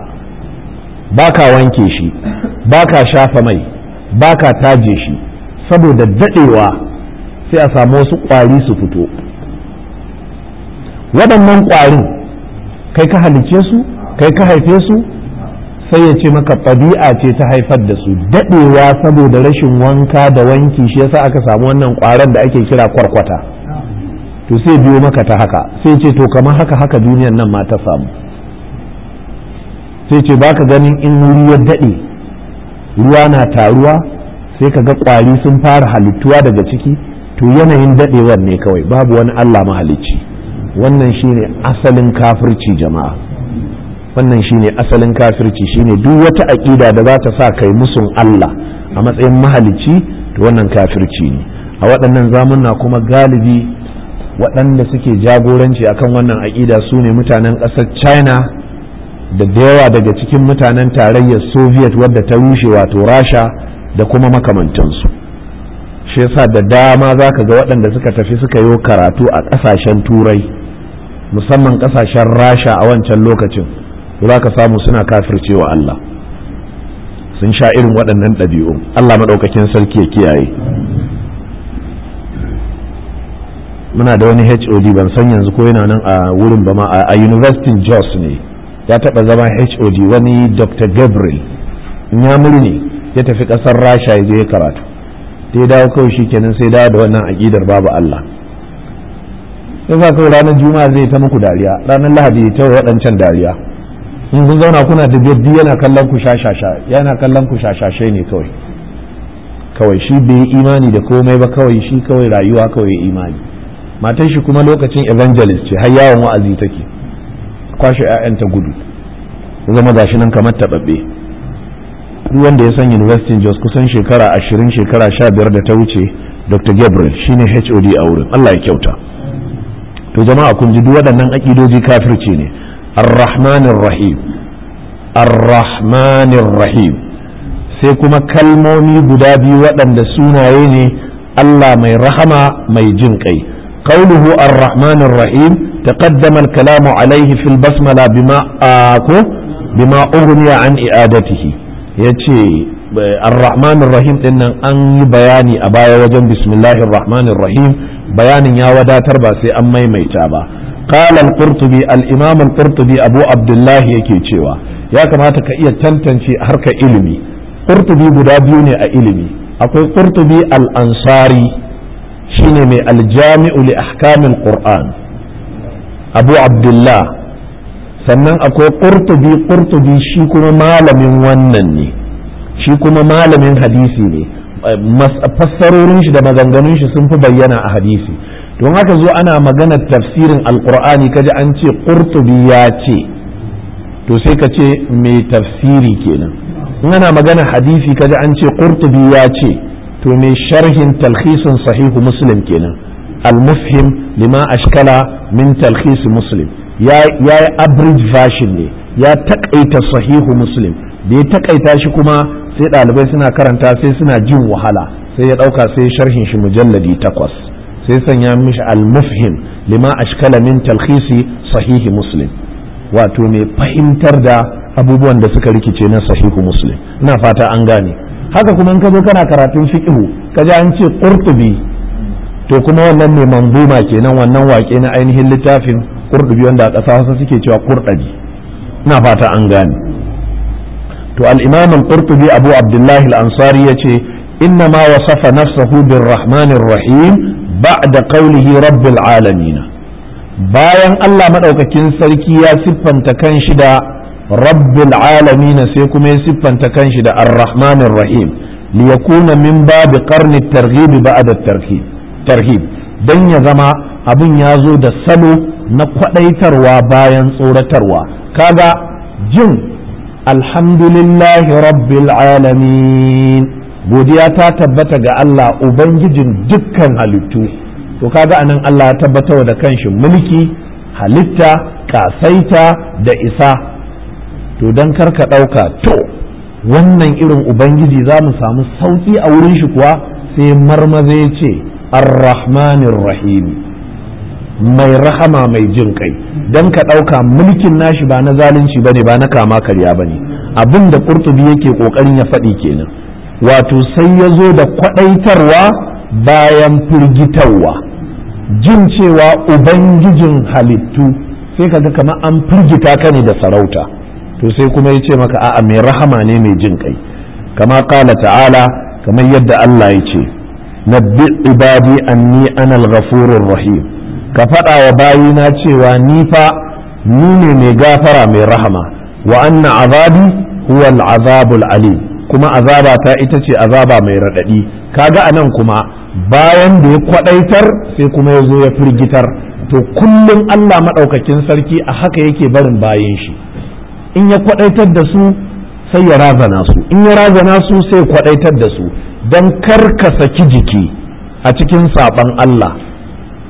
baka wanke shi baka shafa mai baka taje shi saboda daɗewa sai a samu wasu ƙwari su fito waɗannan ƙwarin kai ka halicce su kai ka haife su sai ya ce maka ɗabi'a ce ta haifar da su daɗewa saboda rashin wanka da wanki shi yasa aka samu wannan ƙwaron da ake kira kwarkwata to sai biyo maka ta haka sai ce to kamar haka haka duniyan nan ma ta samu sai ce baka ganin in wuri ya daɗe ruwa na taruwa sai ka ga ƙwari sun fara halittuwa daga ciki to yanayin daɗewar ne kawai babu wani Allah mahalicci wannan shine asalin kafirci jama'a wannan shine asalin kafirci shine duk wata aƙida da za ta sa kai musun Allah a matsayin mahalicci to wannan kafirci ne a waɗannan zamunna kuma galibi waɗanda suke jagoranci akan wannan aƙida su ne mutanen ƙasar china da da yawa daga cikin mutanen tarayyar soviet wadda ta rushe wato rasha da kuma makamantansu shi yasa da dama za ka ga waɗanda suka tafi suka yi karatu a ƙasashen turai musamman ƙasashen rasha a wancan lokacin za ka samu suna kafircewa Allah sun sha irin waɗannan ɗabi'u Allah maɗaukakin sarki ya kiyaye muna da wani HOD ban san yanzu ko yana nan a wurin ba ma a University Jos ne ya taɓa zama HOD wani Dr. Gabriel ya ne ya tafi ƙasar rasha ya je ya karatu sai dawo kawai shi kenan sai dawo da wannan aƙidar babu Allah sai sa kawai ranar juma'a zai ta muku dariya ranar lahadi ya tawo waɗancan dariya in kun zauna kuna da gaddi yana kallon ku shashasha yana kallon ku shashashe ne kawai kawai shi bai imani da komai ba kawai shi kawai rayuwa kawai imani matan shi kuma lokacin evangelist ce har yawon wa'azi take kwashe 'ya'yanta gudu zama gashi nan kamar taɓaɓɓe duk wanda ya san university jos kusan shekara ashirin shekara sha biyar da ta wuce dr gabriel shine hod a wurin allah ya kyauta to jama'a kun ji duk waɗannan aƙidoji kafirci ne arrahmanir rahim arrahmanir rahim sai kuma kalmomi guda biyu waɗanda sunaye ne allah mai rahama mai jin kai qauluhu arrahmanir rahim تقدم الكلام عليه في البسملة بما آكو بما أغني عن إعادته ya ce arrahmanir rahim din nan an yi bayani a baya wajen bismillahir rahmanir rahim bayanin ya wadatar ba sai an maimaita ba qala al-qurtubi al-imam al-qurtubi abu abdullah yake cewa ya kamata ka iya tantance harka ilimi qurtubi guda biyu ne a ilimi akwai qurtubi al-ansari shine mai al-jami'u li ahkamil qur'an abu abdullah sannan akwai ƙurtubi ƙurtubi shi kuma malamin wannan ne shi kuma malamin hadisi ne fassarorin shi da maganganun shi sun fi bayyana a hadisi don haka zo ana maganar tafsirin alkur'ani kaji an ce ƙurtubi ya ce to sai ka ce mai tafsiri kenan in ana magana hadisi kaji an ce ƙurtubi ya ce to mai sharhin talhisin sahihu muslim kenan al-mufhim lima ashkala min talhis muslim ya yi average version ne ya takaita sahihu muslim da ya takaita shi kuma sai ɗalibai suna karanta sai suna jin wahala sai ya ɗauka sai sharhin shi mujalladi takwas sai sanya mishi al-mufhim lima ashkala min talhisi sahihi muslim wato mai fahimtar da abubuwan da suka rikice na sahihu muslim ina fata an gane haka kuma in ka zo kana karatun fiqhu kaji an ce qurtubi to kuma wannan mai manzuma kenan wannan wake na ainihin littafin qurtubi wanda a ƙasa Hausa suke cewa qurdabi ina fata an gane to al-imam al-qurtubi abu abdullah al-ansari yace inna ma wasafa nafsahu bir-rahmanir rahim ba'da qawlihi rabbil alamin bayan Allah madaukakin sarki ya siffanta kanshi da rabbil alamin sai kuma ya siffanta kanshi da ar-rahmanir rahim liyakuna min babi qarni at-targhib ba'da at-tarhib tarhib dan ya zama abin ya zo da salo na kwadaitarwa bayan tsoratarwa kaga jin alhamdulillahi rabbil alamin godiya ta tabbata ga Allah ubangijin dukkan halittu to kaga anan Allah ya tabbatar da kanshi mulki halitta kasaita da isa to dan karka ɗauka to wannan irin ubangiji za mu samu sauƙi a wurin shi kuwa sai marmaza ya ce arrahmanir rahim mai rahama mai jin kai don ka ɗauka mulkin nashi ba na zalunci bane ba na kama karya bane abin da ƙurtubi yake ƙoƙarin ya faɗi kenan wato sai ya zo da kwaɗaitarwa bayan firgitarwa jin cewa ubangijin halittu sai kaga kamar an firgita ka ne da sarauta to sai kuma ya ce maka a'a mai rahama ne mai jin kai kama kala ta'ala kamar yadda Allah ya ce nabbi ibadi anni ana al-ghafurur rahim ka faɗa wa bayina cewa ni fa ni ne mai gafara mai rahama wa anna azabi huwa al-azabul alim kuma azaba ta ita ce azaba mai raɗaɗi kaga anan kuma bayan da ya kwaɗaitar sai kuma ya zo ya firgitar to kullum Allah maɗaukakin sarki a haka yake barin bayan shi in ya kwaɗaitar da su sai ya razana su in ya razana su sai kwaɗaitar da su don kar ka saki jiki a cikin saɓan Allah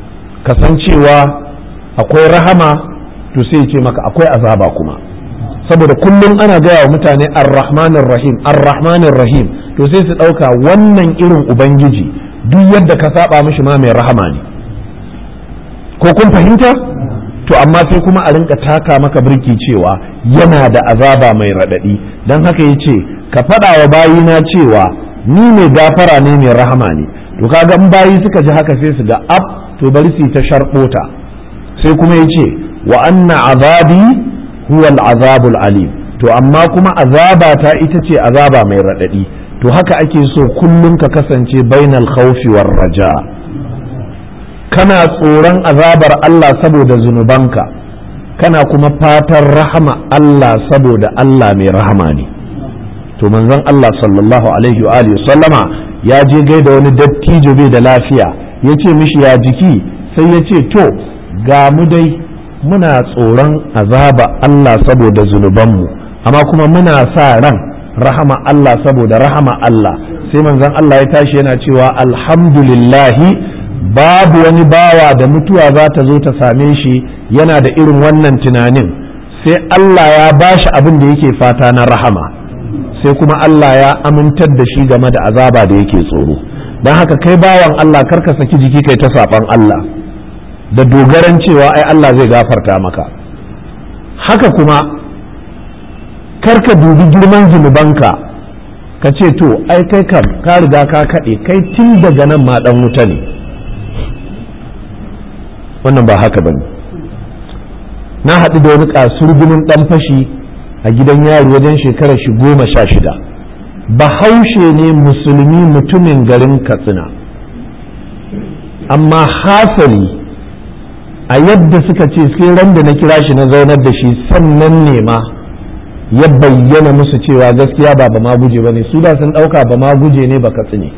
kasancewa akwai rahama to sai ce maka akwai azaba kuma saboda kullum ana gaya wa mutane ar-rahmanir rahim ar-rahmanir rahim to sai su ɗauka wannan irin ubangiji duk yadda ka saba mishi ma mai rahama ne ko kun fahimta to amma sai kuma a rinka taka maka birki cewa yana da azaba mai raɗaɗi don haka ya ce ka faɗa wa bayina cewa ni mai gafara ne mai rahama ne to kaga in bayi suka ji haka sai su ga ab to bari su ta sharɓota sai kuma ya ce wa anna azabi huwa azabul alim to amma kuma azaba ta ita ce azaba mai raɗaɗi to haka ake so kullum ka kasance bainal khawfi war raja kana tsoron azabar Allah saboda zunubanka kana kuma fatan rahama Allah saboda Allah mai rahama ne to manzon Allah sallallahu alaihi wa alihi sallama ya je gaida wani dattijo bai da lafiya ya ce mishi ya jiki sai ya ce to ga mu dai muna tsoron azaba Allah saboda zunubanmu amma kuma muna sa ran rahama Allah saboda rahama Allah sai manzon Allah ya tashi yana cewa alhamdulillahi babu wani bawa da mutuwa za ta zo ta same shi yana da irin wannan tunanin sai Allah ya bashi abin da yake fata na rahama sai kuma Allah ya amintar da shi game da azaba da yake tsoro don haka kai bawan Allah karka saki jiki kai ta saban Allah da dogaran cewa ai Allah zai gafarta maka haka kuma karka dubi girman zunubanka ka ce to ai kai kam ka riga ka kaɗe kai tun daga nan ma ɗan wuta ne wannan ba haka bane na haɗu da wani kasurgumin ɗan fashi a gidan yari wajen shekarar shi goma sha shida bahaushe ne musulmi mutumin garin katsina amma hasali a yadda suka ce sai ran da na kira shi na zaunar da shi sannan ne ma ya bayyana musu cewa gaskiya ba ba ma guje ba ne su da sun ɗauka ba ma guje ne ba katsine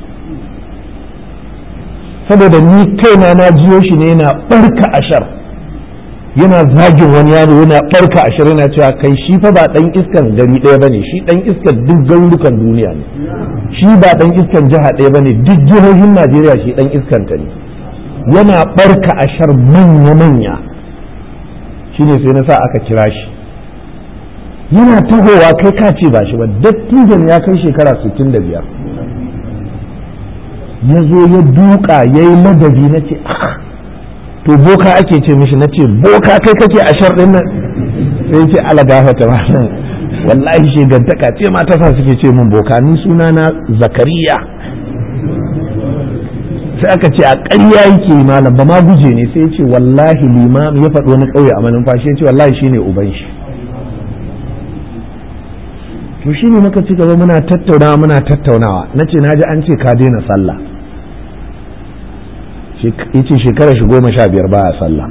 saboda ni kaina na jiyo shi ne yana ɓarka ashar yana zagin wani yaro yana ɓarka ashar yana cewa kai shi fa ba ɗan iskan gari ɗaya ba ne shi ɗan iskan duk garurukan duniya ne shi ba ɗan iskan jiha ɗaya ba ne duk jihohin najeriya shi ɗan iskanta ne yana ɓarka ashar manya-manya shi ne sai na sa aka kira shi yana tahowa kai ka ce ba shi ba dattijan ya kai shekara 65 ya zo ya duka ya yi ladabi na ce to boka ake ce mishi na ce boka kai kake a sharɗin nan sai ce ala gafata ba nan wallahi shegantaka ce ma ta sa suke ce min boka ni suna na zakariya sai aka ce a ƙarya yake malam ba ma guje ne sai ce wallahi limam ya faɗi wani ƙauye a manumfashi ya ce wallahi shine uban shi to shine muka ci gaba muna tattaunawa muna tattaunawa na ce na ji an ce ka daina sallah yace shekara shi goma sha biyar baya sallah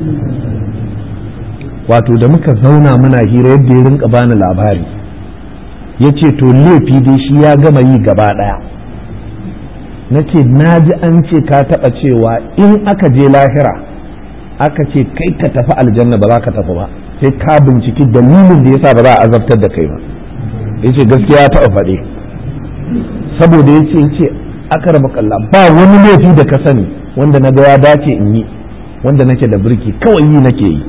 wato da muka zauna muna hira yadda ya rinka bani labari ya ce to laifi dai shi ya gama yi gaba ɗaya na ce na ji an ce ka taɓa cewa in aka je lahira aka ce kai ka tafi aljanna ba za ka tafi ba sai ka binciki dalilin da yasa ba za a azabtar da kai ba ya ce gaskiya ya taɓa faɗe saboda ya ce ce aka raba kalla ba wani laifi da ka sani wanda na ga ya dace in yi wanda nake da birki kawai yi nake yi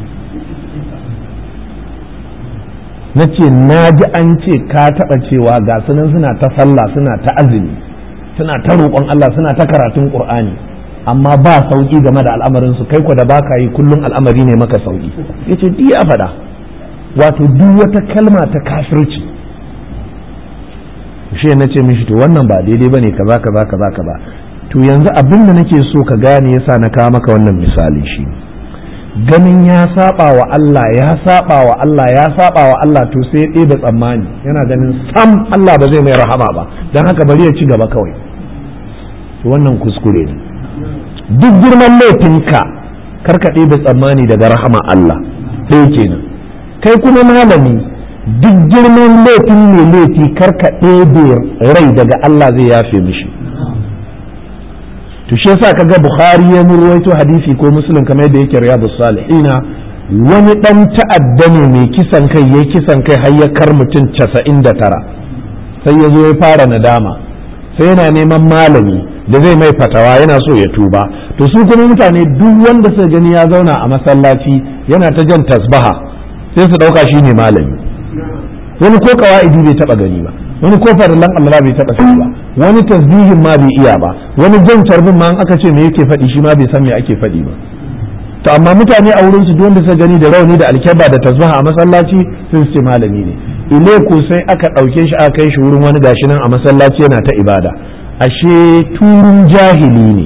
na ce na ji an ce ka taɓa cewa ga sunan suna ta sallah suna ta azumi suna ta roƙon Allah suna ta karatun ƙur'ani amma ba sauƙi game da al'amarin su kai ko da baka yi kullum al'amari ne maka sauƙi yace di ya faɗa wato duk wata kalma ta kafirci shi na ce mishi to wannan ba daidai bane kaza kaza kaza kaza to yanzu abin da nake so ka gane yasa na kawo maka wannan misali shi ganin ya saba wa Allah ya saba wa Allah ya saba wa Allah to sai ya da tsammani yana ganin sam Allah ba zai mai rahama ba don haka bari ya ci gaba kawai to wannan kuskure ne duk girman laifinka karka da tsammani daga rahama Allah ɗaya kenan kai kuma malami duk girman laifin mai laifi karka ɗebe rai daga Allah zai yafe mishi to shi yasa kaga bukhari ya ruwaito hadisi ko muslim kamar yadda yake riyadu salihina wani dan ta'adda ne mai kisan kai ya kisan kai har ya kar mutum 99 sai ya zo ya fara nadama sai yana neman malami da zai mai fatawa yana so ya tuba to su kuma mutane duk wanda suka gani ya zauna a masallaci yana ta jan tasbaha sai su ɗauka shi ne malami wani ko kawa'idi bai taɓa gani ba wani ko farillan Allah bai taɓa sani ba wani tasbihin ma bai iya ba wani jan tarbin ma aka ce me yake faɗi shi ma bai san me ake faɗi ba to amma mutane a wurin su duk wanda suka gani da rauni da alkyaba da tasbaha a masallaci sun ce malami ne ile ko sai aka ɗauke shi aka kai shi wurin wani gashi nan a masallaci yana ta ibada ashe turun jahili ne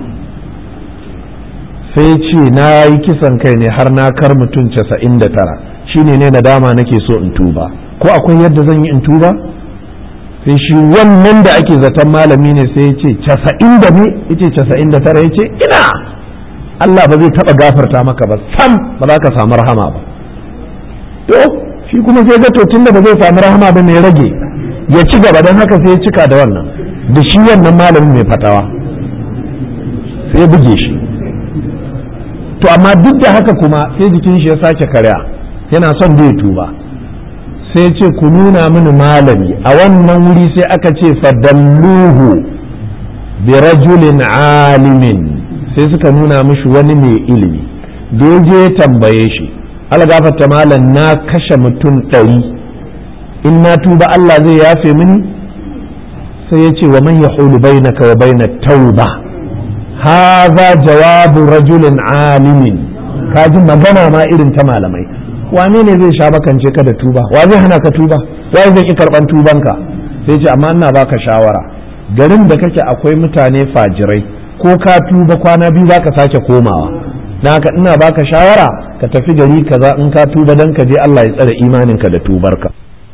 sai ce na yi kisan kai ne har na kar mutum casa'in da tara shine ne nadama nake so in tuba ko akwai yadda zan yi in tuba sai shi wannan da ake zaton malami ne sai ya ce casa'in da ne ya ce casa'in da tara ya ce ina Allah ba zai taɓa gafarta maka ba sam ba za ka samu rahama ba to shi kuma sai ga to tunda ba zai samu rahama ba ne rage ya ci gaba don haka sai ya cika da wannan da shi wannan malamin mai fatawa sai buge shi to amma duk da haka kuma sai jikin shi ya sake karya yana son zai tuba sai ce ku nuna mini malami a wannan wuri sai aka ce fadalluhu bi rajulin alimin sai suka nuna mishi wani mai ilimi da ya je tambaye shi algafata malam na kashe mutum ɗari in na tuba Allah zai yafe mini sai ya ce wa man yahulu bainaka wa baina tauba hadha jawabu rajulin alimin kaji magana ma irin ta malamai wane ne zai sha bakance ka da tuba wa zai hana ka tuba wa zai ki karban tubanka sai ce amma ina baka shawara garin da kake akwai mutane fajirai ko ka tuba kwana biyu zaka sake komawa dan haka ina baka shawara ka tafi gari kaza in ka tuba dan ka je Allah ya tsare imaninka da tubarka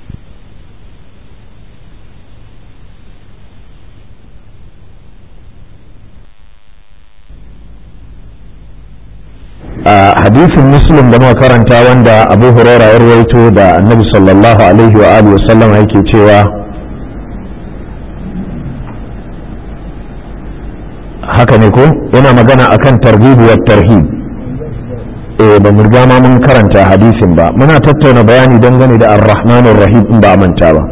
hadisin muslim da muka karanta wanda abu huraira ya rawaito da annabi sallallahu alaihi wa alihi wasallam yake cewa haka ne ko yana magana akan targhib wa tarhib eh ba mu riga ma mun karanta hadisin ba muna tattauna bayani dangane da ar-rahmanur rahim in ba manta ba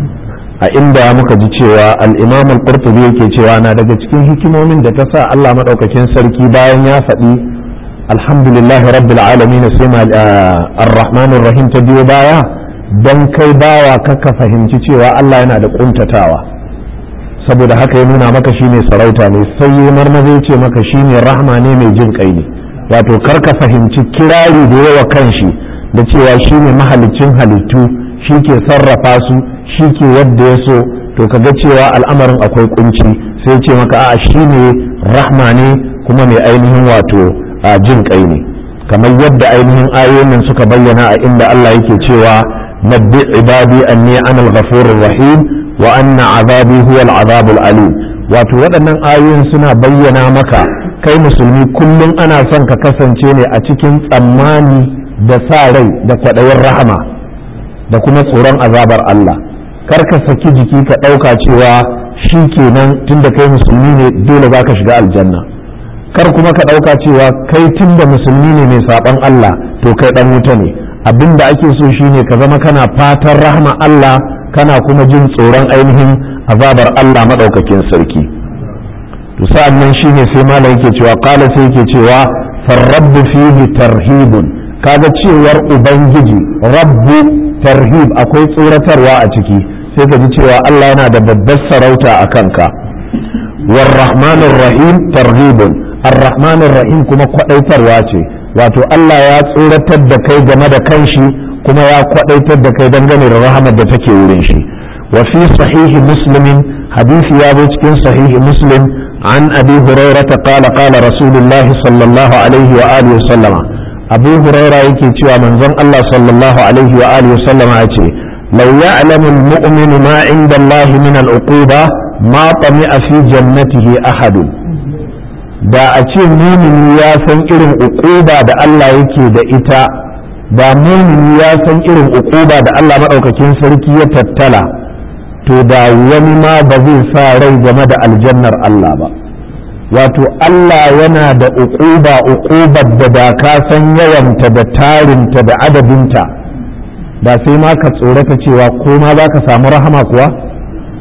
a inda muka ji cewa al-imam al-qurtubi yake cewa na daga cikin hikimomin da ta sa Allah madaukakin sarki bayan ya faɗi alhamdulillah rabbil alamin sai ma ar-rahmanur rahim ta biyo baya dan kai bawa kaka fahimci cewa Allah yana da kuntatawa saboda haka ya nuna maka shine sarauta ne sai ya marmaze ce maka shine rahma ne mai jin kai ne wato karka fahimci kirari da yawa kanshi da cewa shine mahalicin halittu shi ke sarrafa su shi ke yadda ya so to kaga cewa al'amarin akwai kunci sai ce maka a'a shine rahma ne kuma mai ainihin wato a jin kai ne kamar yadda ainihin ayoyin suka bayyana a inda Allah yake cewa nabbi ibadi anni ana al-ghafurur rahim wa anna azabi huwa al-azab alim wato waɗannan ayoyin suna bayyana maka kai musulmi kullum ana son ka kasance ne a cikin tsammani da sa rai da kwaɗayin rahama da kuma tsoron azabar Allah kar ka saki jiki ka ɗauka cewa shi kenan tunda kai musulmi ne dole za ka shiga aljanna kar kuma ka ɗauka cewa kai tun da musulmi ne mai saɓon Allah to kai ɗan wuta ne abin da ake so shine ka zama kana fatan rahma Allah kana kuma jin tsoron ainihin azabar Allah maɗaukakin sarki to sa'an nan shine sai malam yake cewa qala sai yake cewa farrabbu fihi tarhibun kaga cewar ubangiji rabbu tarhib akwai tsoratarwa a ciki sai ka ji cewa Allah yana da babbar sarauta a kanka warrahmanir rahim tarhibun arrahmanir rahim kuma kwadaitarwa ce wato Allah ya tsoratar da kai game da kanshi kuma ya kwadaitar da kai dangane da rahamar da take wurin shi wa fi sahihi muslimin hadisi ya zo cikin sahihi muslim an abi hurairah qala qala rasulullahi sallallahu alaihi wa alihi wa sallama abu hurairah yake cewa manzon Allah sallallahu alaihi wa alihi wa sallama yace law ya'lamu al-mu'min ma 'inda Allah min al-uquba ma tami'a fi jannatihi ahadun da a ce mumini ya san irin uquba da Allah yake da ita da mumini ya san irin uquba da Allah maɗaukakin sarki ya tattala to da wani ma ba zai sa rai game da aljannar Allah ba wato Allah yana da uquba uqubar da da ka san yawanta da tarinta da adadinta da sai ma ka tsorata cewa ko ma za ka samu rahama kuwa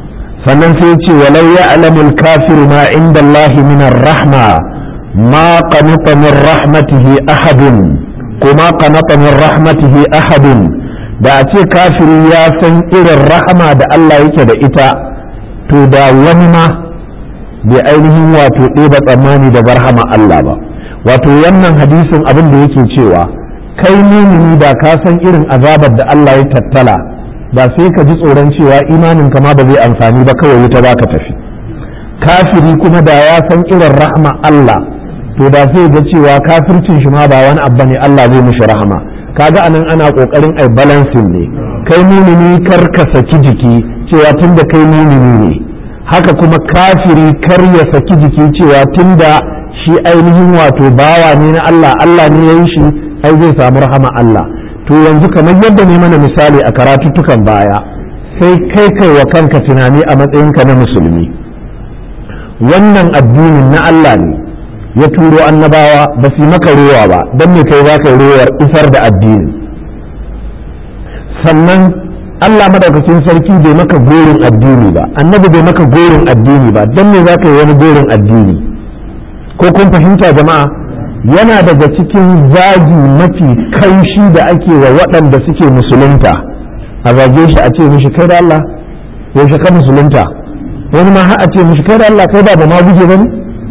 sannan sai ce walau ya alamul kafir ma inda Allah min rahma ma qanata min rahmatihi ahadun ko ma qanata min rahmatihi ahadun da a ce kafiri ya san irin rahama da Allah yake da ita to da wani ma bai ainihin wato ɗeba tsammani da barhama Allah ba wato wannan hadisin abin da yake cewa kai mumini da ka san irin azabar da Allah ya tattala ba sai ka ji tsoron cewa imanin ka ma ba zai amfani ba kawai wuta za ka tafi kafiri kuma da ya san irin rahma Allah to da sai ga cewa kafircin shi ma ba wani abu ne Allah zai mishi rahama kaga anan ana kokarin ai balancing ne kai mumini kar ka saki jiki cewa tunda kai mumini ne haka kuma kafiri kar ya saki jiki cewa tunda shi ainihin wato bawa ne na Allah Allah ne ya yi shi ai zai samu rahama Allah to yanzu kamar yadda ne mana misali a karatuttukan baya sai kai kai wa kanka tunani a matsayinka na musulmi wannan addinin na Allah ne ya turo annabawa ba su maka rowa ba don me kai za ka yi rowar isar da addini sannan Allah madaukakin sarki bai maka gorin addini ba annabi bai maka gorin addini ba don me za ka yi wani gorin addini ko kun fahimta jama'a yana daga cikin zagi mafi kaushi da ake wa waɗanda suke musulunta a zage shi a ce mishi kai da Allah yaushe ka musulunta wani ma har a ce mishi kai da Allah kai ba ba ma guje ba ne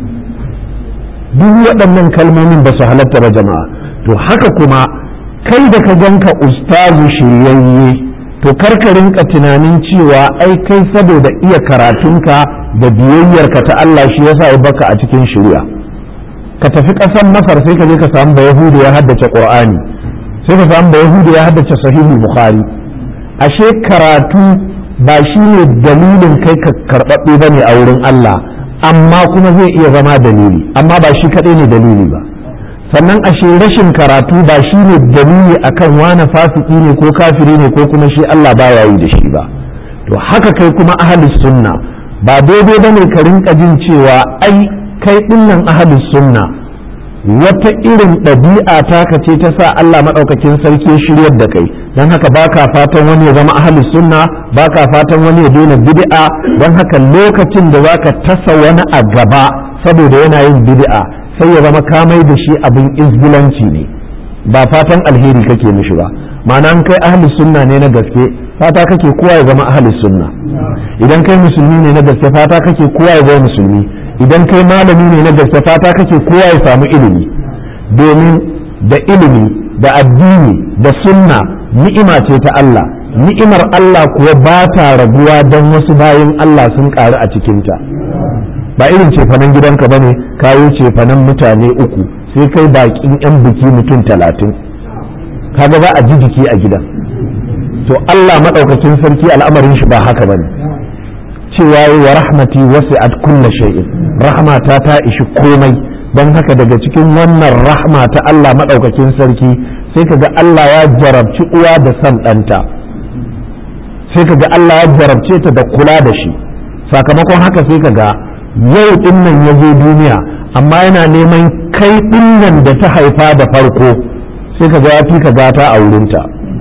duk waɗannan kalmomin ba su halatta ba jama'a to haka kuma kai da ka ganka ustazu shiryayye to karka rinka tunanin cewa ai kai saboda iya karatunka da biyayyarka ta Allah shi yasa ya baka a cikin shari'a ka tafi ƙasar masar sai ka je ka samu bayahudu ya haddace qur'ani sai ka samu bayahudu ya haddace sahihul bukhari ashe karatu ba shi ne dalilin kai ka karɓaɓɓe ba ne a wurin Allah amma kuma zai iya zama dalili amma ba shi kaɗai ne dalili ba sannan ashe rashin karatu ba shi ne dalili akan wane fasiki ne ko kafiri ne ko kuma shi Allah ba yi da shi ba to haka kai kuma ahalus sunna ba daidai ba ne ka rinka jin cewa ai kai dinnan ahalus sunna wata irin ɗabi'a taka ce ta sa Allah maɗaukakin sarki shiryar da kai don haka baka fatan wani ya zama ahalus sunna baka fatan wani ya daina bid'a don haka lokacin da zaka tasa wani a gaba saboda yana yin bid'a sai ya zama kamai da shi abin izgilanci ne ba fatan alheri kake mishi ba ma'ana an kai ahalus sunna ne na gaske fata kake kowa ya zama ahalus sunna idan kai musulmi ne na gaske fata kake kowa ya zama musulmi idan kai malami ne na gaske fata kake kowa ya samu ilimi domin da ilimi da addini da sunna ni'ima ce ta Allah ni'imar Allah kuwa ba ta raguwa don wasu bayan Allah sun ƙaru a cikinta ba irin cefanen gidanka bane kayo cefanen mutane uku sai kai bakin yan biki mutum talatin kaga za a ji jiki a gidan to Allah maɗaukakin sarki al'amarin shi ba haka bane cewa wa rahmati wasi'at kulla shay'in rahmata ta ishi komai don haka daga cikin wannan rahma ta Allah maɗaukakin sarki sai kaga Allah ya jarabci uwa da san ɗanta sai kaga Allah ya jarabce ta da kula da shi sakamakon haka sai kaga yau ɗin nan ya zo duniya amma yana neman kai ɗin nan da ta haifa da farko sai kaga ya fi ka gata a wurinta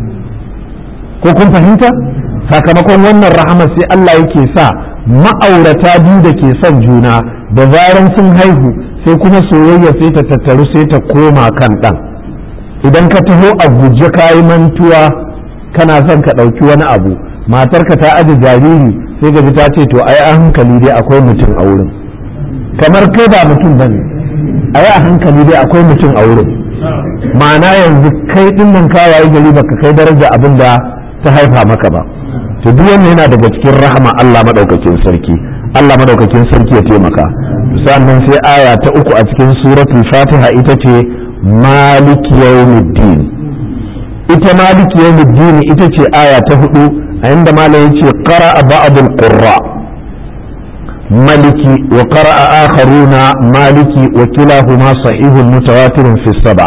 ko kun fahimta sakamakon wannan rahama sai Allah yake sa ma'aurata biyu da ke son juna da zaran sun haihu sai kuma soyayya sai ta tattaru sai ta koma kan ɗan idan ka taho a guje kayi mantuwa kana son ka ɗauki wani abu matarka ta aje jariri sai ga ta ce to ai a hankali dai akwai mutum a wurin kamar kai ba mutum bane ai a hankali dai akwai mutum a wurin ma'ana yanzu kai ɗin nan kawaye gari baka kai daraja abin da ta haifa maka ba to duk wannan yana daga cikin rahama Allah madaukakin sarki Allah madaukakin sarki ya taimaka sannan sai aya ta uku a cikin suratul fatiha ita ce malik yawmiddin ita malik yawmiddin ita ce aya ta hudu a inda malam yace qara'a ba'dul qurra maliki wa qara'a akharuna maliki wa kilahuma sahihun mutawatirun fi sab'a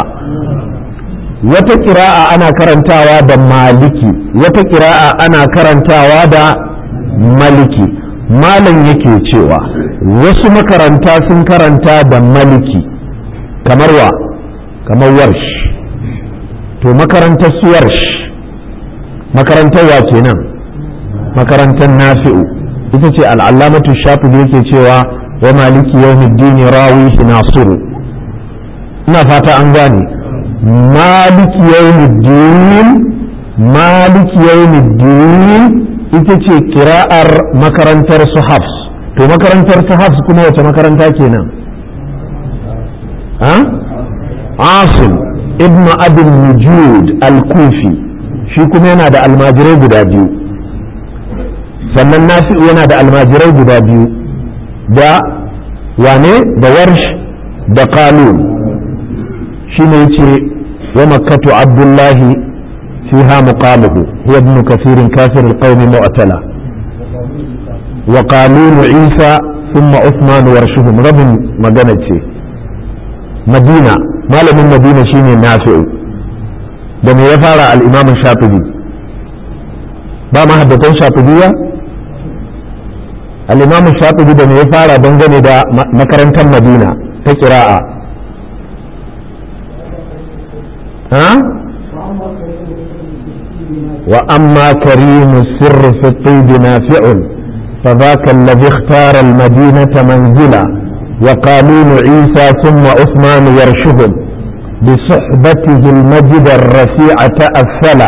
wata kira'a ana karantawa da maliki wata kira'a ana karantawa da maliki malam yake cewa wasu makaranta sun karanta da maliki kamar wa kamar warsh to makarantar su warsh makarantar wa kenan makarantar nafi'u ita ce al'allamatu shafi yake cewa wa maliki yawmiddin rawi nasiru ina fata an gane maliki yawmiddin maliki yawmiddin ita ce kira'ar makarantar su hafs to makarantar su hafs kuma wace makaranta kenan ha asim ibnu abin nujud al-kufi shi kuma yana da almajirai guda biyu sannan nafi'u yana da almajirai guda biyu da wane da warsh da qalun shi ne yace wa makkatu abdullahi fiha muqamuhu huwa ibn kathir kafir alqawm mu'tala wa qalun isa thumma uthman warshuhum rabin magana ce madina malamin madina shine nafi'u da me ya fara al-imam shafi'i ba ma haddatan shafi'iyya al-imam shafi'i da me ya fara dangane da makarantar madina ta kira'a ha wa amma karimu sirri fi الطيب نافع فذاك الذي اختار المدينة منزلا وقانون عيسى ثم عثمان يرشهم بصحبته المجد الرفيع تأثلا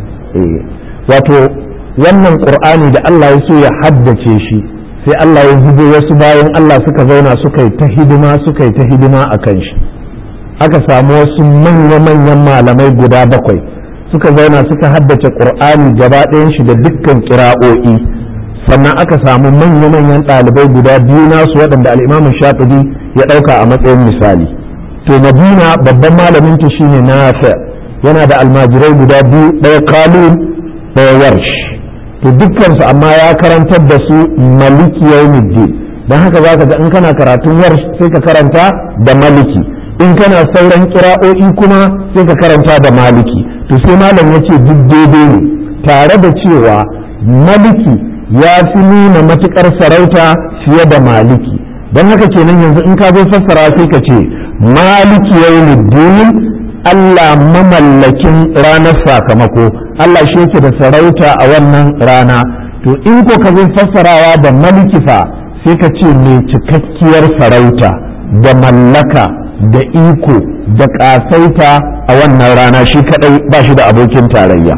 wato wannan ƙur'ani da Allah ya so ya haddace shi sai Allah ya zubo wasu bayan Allah suka zauna suka yi ta hidima suka yi ta hidima a kan shi aka samu wasu manya-manyan malamai guda bakwai suka zauna suka haddace ƙur'ani gaba ɗayan shi da dukkan kira'o'i sannan aka samu manya-manyan ɗalibai guda biyu nasu waɗanda al'imamin shafi'i ya ɗauka a matsayin misali to madina babban malamin ta shine nafi yana da almajirai guda biyu ɗaya kalun ɗaya warsh to dukkansu amma ya karantar da su maliki yawmiddin don haka za ka ga in kana karatun warsh sai ka karanta da maliki in kana sauran kira'o'i kuma sai ka karanta da maliki to sai malam ya ce duk daidai ne tare da cewa maliki ya fi nuna matuƙar sarauta fiye da maliki don haka kenan yanzu in ka zo fassara sai ka ce maliki yawmiddin Allah mamallakin ranar sakamako Allah shi yake da sarauta a wannan rana to in ko ka zo fassarawa da maliki fa sai ka ce mai cikakkiyar sarauta da mallaka da iko da ƙasaita a wannan rana shi kadai ba shi da abokin tarayya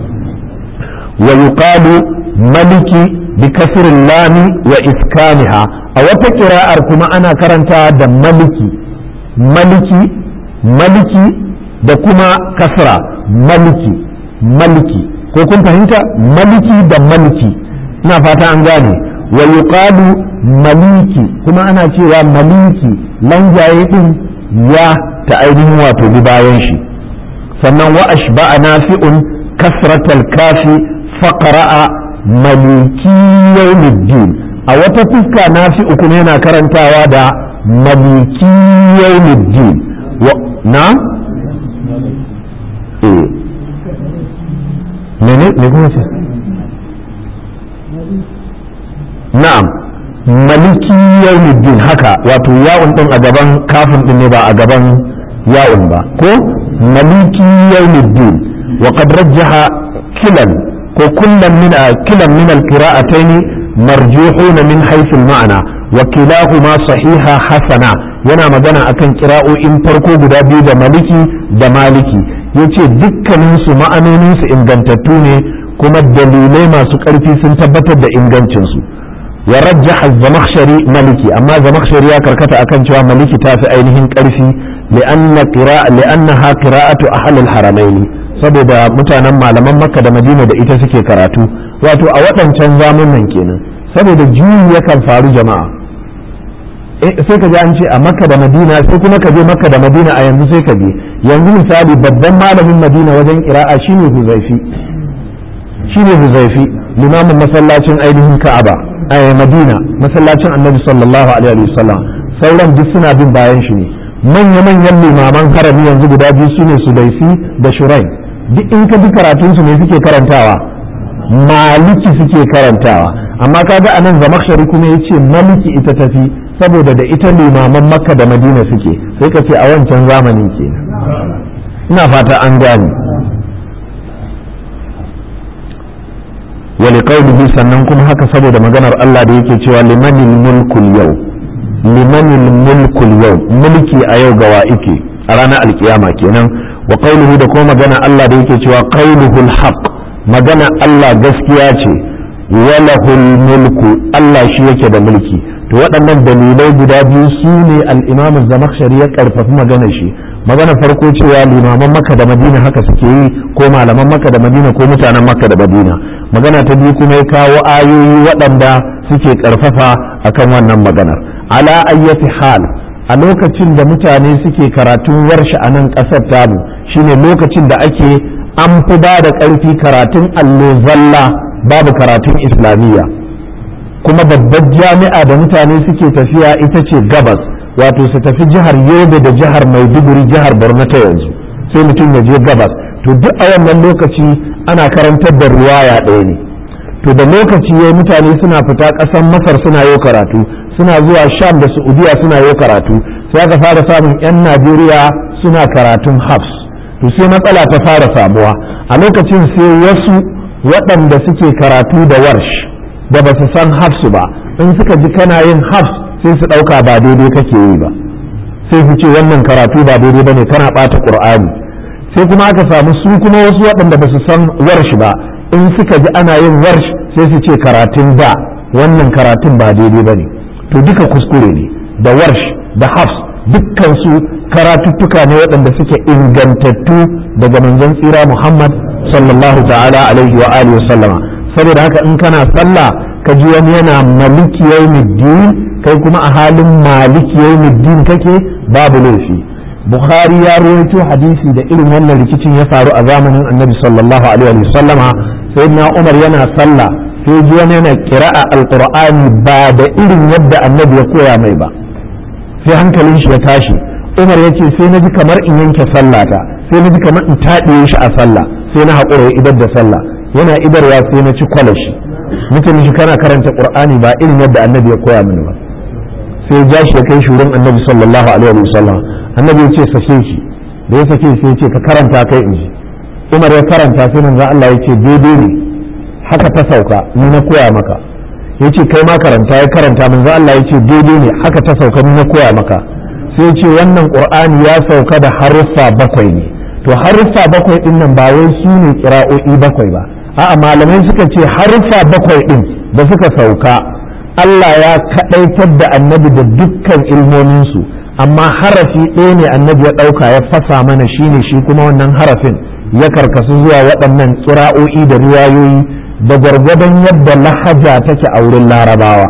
wa yuqalu maliki bi kasrin lami wa iskaniha a wata kira'ar kuma ana karanta da maliki maliki maliki da kuma kasra maliki maliki ko kun fahimta maliki da maliki ina fata an gane wa yuqalu maliki kuma ana cewa maliki lanjaye din ya ta ainihin wato bi bayan shi sannan wa ashba'a nafi'un kasratal kafi faqra'a maliki yawmiddin a wata fuska nafi'u kuma yana karantawa da maliki yawmiddin wa na eh mene me kuma ce na'am maliki yawmiddin haka wato ya'un din a gaban kafin din ne ba a gaban ya'un ba ko maliki yawmiddin wa qad rajjaha kilan ko kullan min kilan min al-qira'atayn marjuhun min haythu al-ma'na wa kilahuma sahiha hasana yana magana akan kira'o'in farko guda biyu da maliki da maliki yace dukkanin su ma'anonin su ingantattu ne kuma dalilai masu ƙarfi sun tabbatar da ingancin su wa rajjaha zamakhshari maliki amma zamakhshari ya karkata akan cewa maliki ta fi ainihin ƙarfi li'anna qira'a li'annaha qira'atu ahli al-haramain saboda mutanen malaman makka da madina da ita suke karatu wato a waɗancan zamanin kenan saboda juyi yakan faru jama'a sai ka ji an ce a makka da madina sai kuma ka je makka da madina a yanzu sai ka je yanzu misali babban malamin madina wajen kira'a shine huzaifi shine huzaifi limamin masallacin ainihin ka'aba a madina masallacin annabi sallallahu alaihi wasallam sauran duk suna bin bayan shi ne manya-manyan limaman harami yanzu guda biyu sune sudaisi da shurai duk in ka bi karatunsu ne suke karantawa maliki suke karantawa amma kaga anan zamakshari kuma ya ce maliki ita tafi saboda da ita limaman makka da madina suke sai ka ce a wancan zamanin ke ina fata an gane wa liqaulihi sannan kuma haka saboda maganar Allah da yake cewa limanil mulkul yau limanil mulkul yau mulki a yau gawa ike a ranar alkiyama kenan wa qaulihi da kuma magana Allah da yake cewa qauluhul haqq magana Allah gaskiya ce walahul mulku Allah shi yake da mulki to waɗannan dalilai guda biyu su ne al-Imam Zamakhshari ya karfafi magana shi magana farko cewa limaman Makka da Madina haka suke yi ko malaman Makka da Madina ko mutanen Makka da Madina magana ta biyu kuma ya kawo ayoyi waɗanda suke karfafa akan wannan maganar ala ayyati hal a lokacin da mutane suke karatun warshe a nan ƙasar tamu shine lokacin da ake an fi ba da ƙarfi karatun allo zalla babu karatun islamiyya kuma babbar jami'a da mutane suke tafiya ita ce gabas wato su tafi jihar yobe da jihar maiduguri jihar borno ta yanzu sai mutum ya je gabas to duk a wannan lokaci ana karantar da ruwaya ɗaya ne to da lokaci ya mutane suna fita ƙasar masar suna yau karatu suna zuwa sham da saudiya suna yau karatu sai aka fara samun 'yan najeriya suna karatun hafs to sai matsala ta fara samuwa a lokacin sai wasu waɗanda suke karatu da warsh da ba su san hafsu ba in suka ji kana yin hafs sai su ɗauka ba daidai kake yi ba sai su ce wannan karatu ba daidai ba ne kana ɓata ƙur'ani sai kuma aka samu su kuma wasu waɗanda ba su san warsh ba in suka ji ana yin warsh sai su ce karatun da wannan karatun ba daidai ba ne to duka kuskure ne da warsh da hafs dukkan su karatuttuka ne waɗanda suke ingantattu daga manzon tsira muhammad sallallahu ta'ala alaihi wa alihi sallama saboda haka in kana sallah ka ji wani yana maliki yawmiddin kai kuma a halin maliki yawmiddin kake babu laifi bukhari ya rawaito hadisi da irin wannan rikicin ya faru a zamanin annabi sallallahu alaihi wa sallama sayyidina umar yana sallah sai ji wani yana kira'a alqur'ani ba da irin yadda annabi ya koya mai ba sai hankalin shi ya tashi umar ya ce sai na ji kamar in yanke sallata sai na ji kamar in taɗiye shi a sallah sai na haƙura ya idar da sallah yana idarwa sai na ci kwalashi mutum shi kana karanta qur'ani ba irin yadda annabi ya koya mini ba sai ya ja shi ya kai shi wurin annabi sallallahu alaihi wa sallam annabi ya ce sake shi da ya sake sai ya ce ka karanta kai in ji umar ya karanta sai manzo Allah ya ce daidai ne haka ta sauka ni na koya maka ya ce kai ma karanta ya karanta manzo Allah ya ce daidai ne haka ta sauka ni na koya maka sai ya ce wannan qur'ani ya sauka da haruffa bakwai ne to haruffa bakwai din nan ba wai su ne kira'o'i bakwai ba a'a malamai suka ce haruffa bakwai din da suka sauka Allah ya kadaitar da annabi da dukkan ilmominsu amma harafi ɗaya ne annabi ya ɗauka ya fasa mana shine shi kuma wannan harafin ya karkasu zuwa waɗannan kira'o'i da riwayoyi da gwargwadon yadda lahaja take a wurin larabawa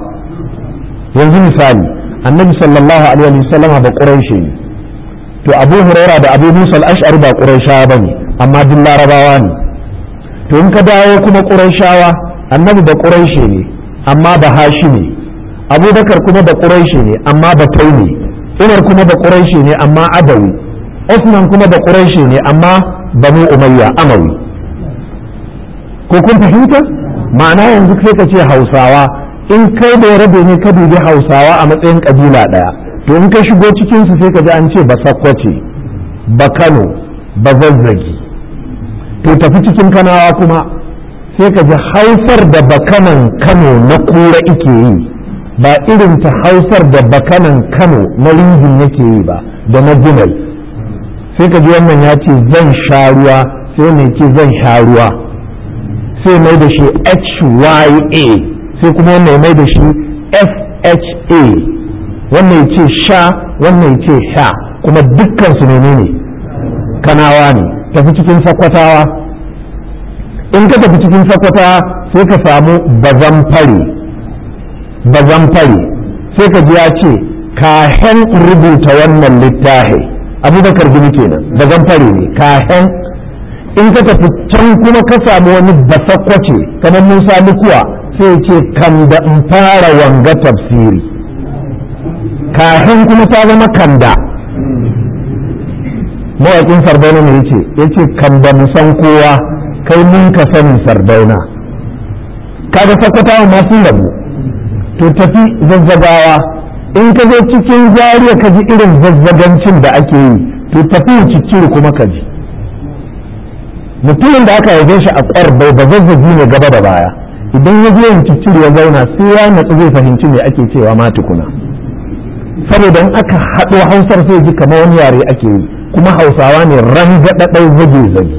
yanzu misali annabi sallallahu alaihi wasallama ba ƙuraishe ne to abu huraira da abu musa al-ash'ari ba qurayshawa bane amma duk larabawa ne to in ka dawo kuma qurayshawa annabi da quraishi ne amma ba hashi ne abubakar kuma da quraishi ne amma ba ne umar kuma da quraishi ne amma adawi usman kuma da quraishi ne amma banu umayya amawi ko kun fahimta ma'ana yanzu sai ka ce hausawa in kai da rabe ne ka dubi hausawa a matsayin kabila daya to in ka shigo cikinsu sai ka ji an ce ba sakkwace ba kano ba zazzagi to tafi cikin kanawa kuma sai ka ji hausar da bakanan kano na kura ike yi ba irin ta hausar da bakanan kano na ringin yake yi ba da na gunal sai ka ji wannan ya ce zan sha ruwa sai mai ce zan sha ruwa sai mai da shi hya sai kuma wannan mai da shi fha wannan ya ce sha wannan ya ce sha kuma dukkan su menene kanawa ne tafi cikin sakwatawa in ka tafi cikin sakwatawa sai ka samu bazan fare bazan fare sai ka ji ya ce kahen rubuta wannan littafi abubakar gini kenan bazan fare ne kahen in ka tafi can kuma ka samu wani basakwace kamar musa lukuwa sai ce kan da in fara wanga tafsiri kafin kuma ta zama kanda mawaƙin sardauna ne yace yace kanda mu san kowa kai mun ka sanin sardauna kaga sakwatawa ma sun rabu to tafi zazzagawa in ka zo cikin zariya ka ji irin zazzagancin da ake yi to tafi cikin kuma ka ji mutumin da aka haife shi a ƙwarbai ba zazzagi ne gaba da baya idan ya je ciccire ya zauna sai ya natsu zai fahimci me ake cewa ma tukuna saboda in aka haɗo hausar sai ji kamar wani yare ake yi kuma hausawa ne rangaɗaɗau zage zage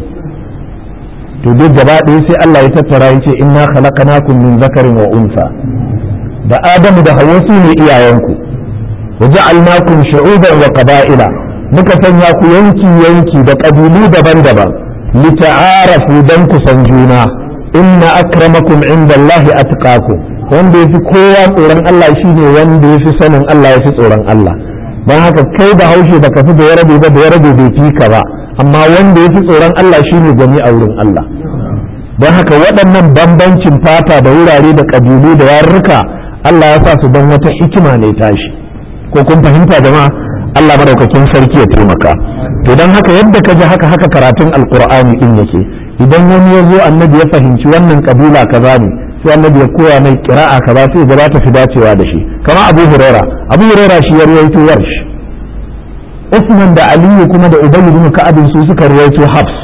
to duk gaba ɗaya sai Allah ya tattara ya ce inna khalaqnakum min zakarin wa unsa da Adamu da Hawwa su ne iyayenku wa ja'alnakum shu'uban wa qaba'ila muka sanya ku yanki yanki da ƙabilu daban-daban lita'arafu dan ku san juna inna akramakum indallahi atqakum wanda yafi kowa tsoron Allah shine wanda yafi sanin Allah yafi tsoron Allah dan haka kai da haushe baka fi da yarabe ba da yarabe bai fi ka ba amma wanda yafi tsoron Allah shine gani a wurin Allah don haka waɗannan bambancin fata da wurare da ƙabilu da yarurruka Allah ya sa su don wata hikima ne tashi ko kun fahimta jama'a Allah madaukakin sarki ya taimaka to don haka yadda ka ji haka haka karatun alqur'ani din yake idan wani ya zo annabi ya fahimci wannan kabila kaza ne sai annabi ya koya mai kira'a kaza sai ga ta fi dacewa da shi kama abu huraira abu huraira shi ya ruwaito warsh Usman da Aliyu kuma da Ubay ibn Ka'ab su suka ruwaito Hafs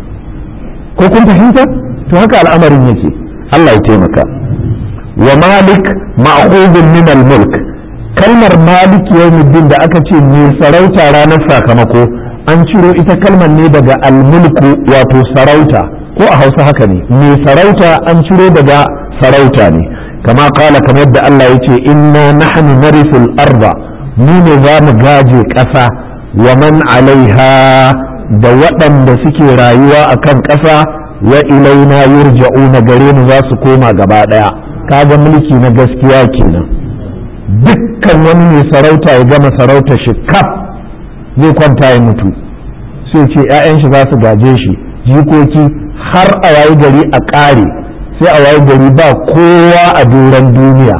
ko kun fahimta to haka al'amarin yake Allah ya taimaka wa Malik ma'khudun min al-mulk kalmar Malik yawmiddin da aka ce ne sarauta ranar sakamako an ciro ita kalmar ne daga al-mulku wato sarauta ko a Hausa haka ne me sarauta an ciro daga sarauta ne kama kala kamar yadda Allah ya ce inna nahnu narithul arda mu ne za mu gaje ƙasa wa man alaiha da waɗanda suke rayuwa a kan ƙasa wa ilaina yurja'una gare mu za su koma gaba ɗaya kaga mulki na gaskiya kenan dukkan wani mai sarauta ya gama sarauta shi kaf zai kwanta ya mutu sai ce 'ya'yan shi za su gaje shi jikoki har a wayi gari a ƙare sai a wayi gari ba kowa a doron duniya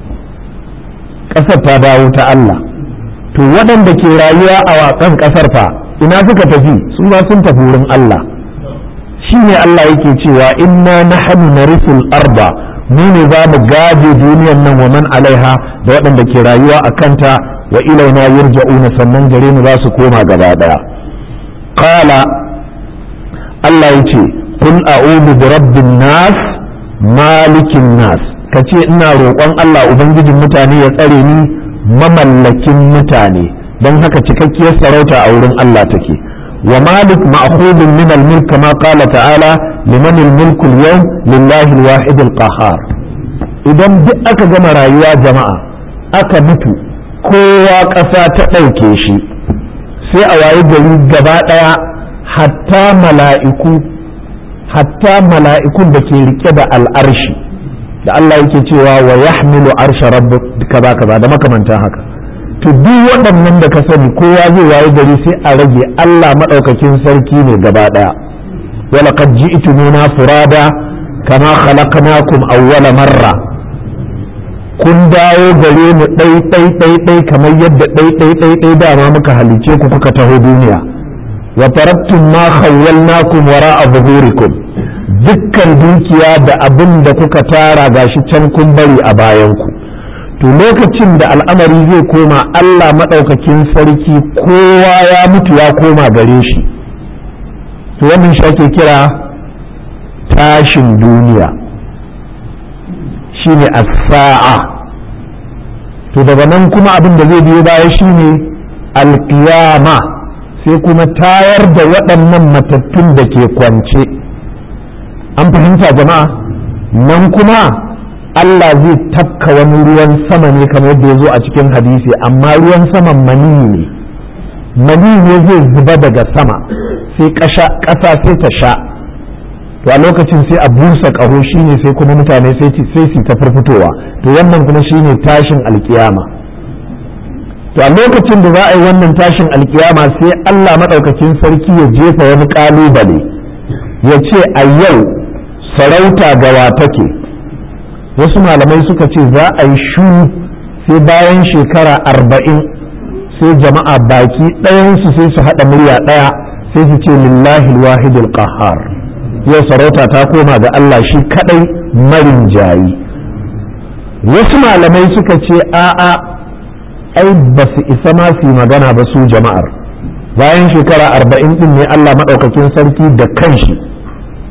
ƙasar ta dawo ta Allah to waɗanda ke rayuwa a waƙan ƙasar fa ina suka tafi su ba sun tafi wurin Allah shi ne Allah yake cewa inna nahnu narisul arba mu ne za mu gaje duniyar nan wa man alaiha da waɗanda ke rayuwa a kanta wa ilaina yurja'una sannan gare mu za su koma gaba ɗaya qala Allah yace kul a'udhu bi rabbin nas malikin nas kace ina roƙon Allah ubangijin mutane ya tsare ni mamallakin mutane don haka cikakkiyar sarauta a wurin Allah take wa malik ma'khudun min al-mulk kama qala ta'ala liman al-mulku al-yawm lillahi al-wahid al-qahhar idan duk aka gama rayuwa jama'a aka mutu kowa ƙasa ta ɗauke shi sai a wayi gari gaba ɗaya hatta mala'iku hatta mala'ikun da ke rike da al'arshi da Allah yake cewa wa yahmilu arsha rabbuk kaza kaza da makamantan haka to duk waɗannan da ka sani kowa zai waye gari sai a rage Allah madaukakin sarki ne gaba daya wa laqad ji'tumuna furada kama khalaqnakum awwala marra kun dawo gare mu ɗai ɗai ɗai ɗai kamar yadda ɗai ɗai ɗai ɗai dama muka halice ku kuka taho duniya wa taraktum ma khawwalnakum wara'a zuhurikum dukkan dukiya da abin da kuka tara gashi can kun bari a bayanku to lokacin da al'amari zai koma Allah maɗaukakin sarki kowa ya mutu ya koma gare shi to wannan shi ake kira tashin duniya shine as-sa'a to daga nan kuma abin da zai biyo baya shine alƙiyama sai kuma tayar da waɗannan matattun da ke kwance an fahimta jama'a nan kuma Allah zai tafka wani ruwan sama ne kamar yadda ya zo a cikin hadisi amma ruwan saman maniyi ne maniyi ne zai zuba daga sama sai ƙasa sai ta sha to a lokacin sai a busa ƙaho shine sai kuma mutane sai su ta farfitowa to wannan kuma shine tashin alkiyama to a lokacin da za a yi wannan tashin alkiyama sai Allah maɗaukakin sarki ya jefa wani ƙalubale ya ce a yau sarauta gawa take wasu malamai suka ce za a yi shu sai bayan shekara arba'in sai jama'a baki ɗayansu sai su haɗa murya ɗaya sai su ce lillahi wahidul qahhar yau sarauta ta koma ga Allah shi kaɗai marin jayi wasu malamai suka ce a'a ai ba su isa ma su magana ba su jama'ar bayan shekara arba'in ɗin ne Allah maɗaukakin sarki da kanshi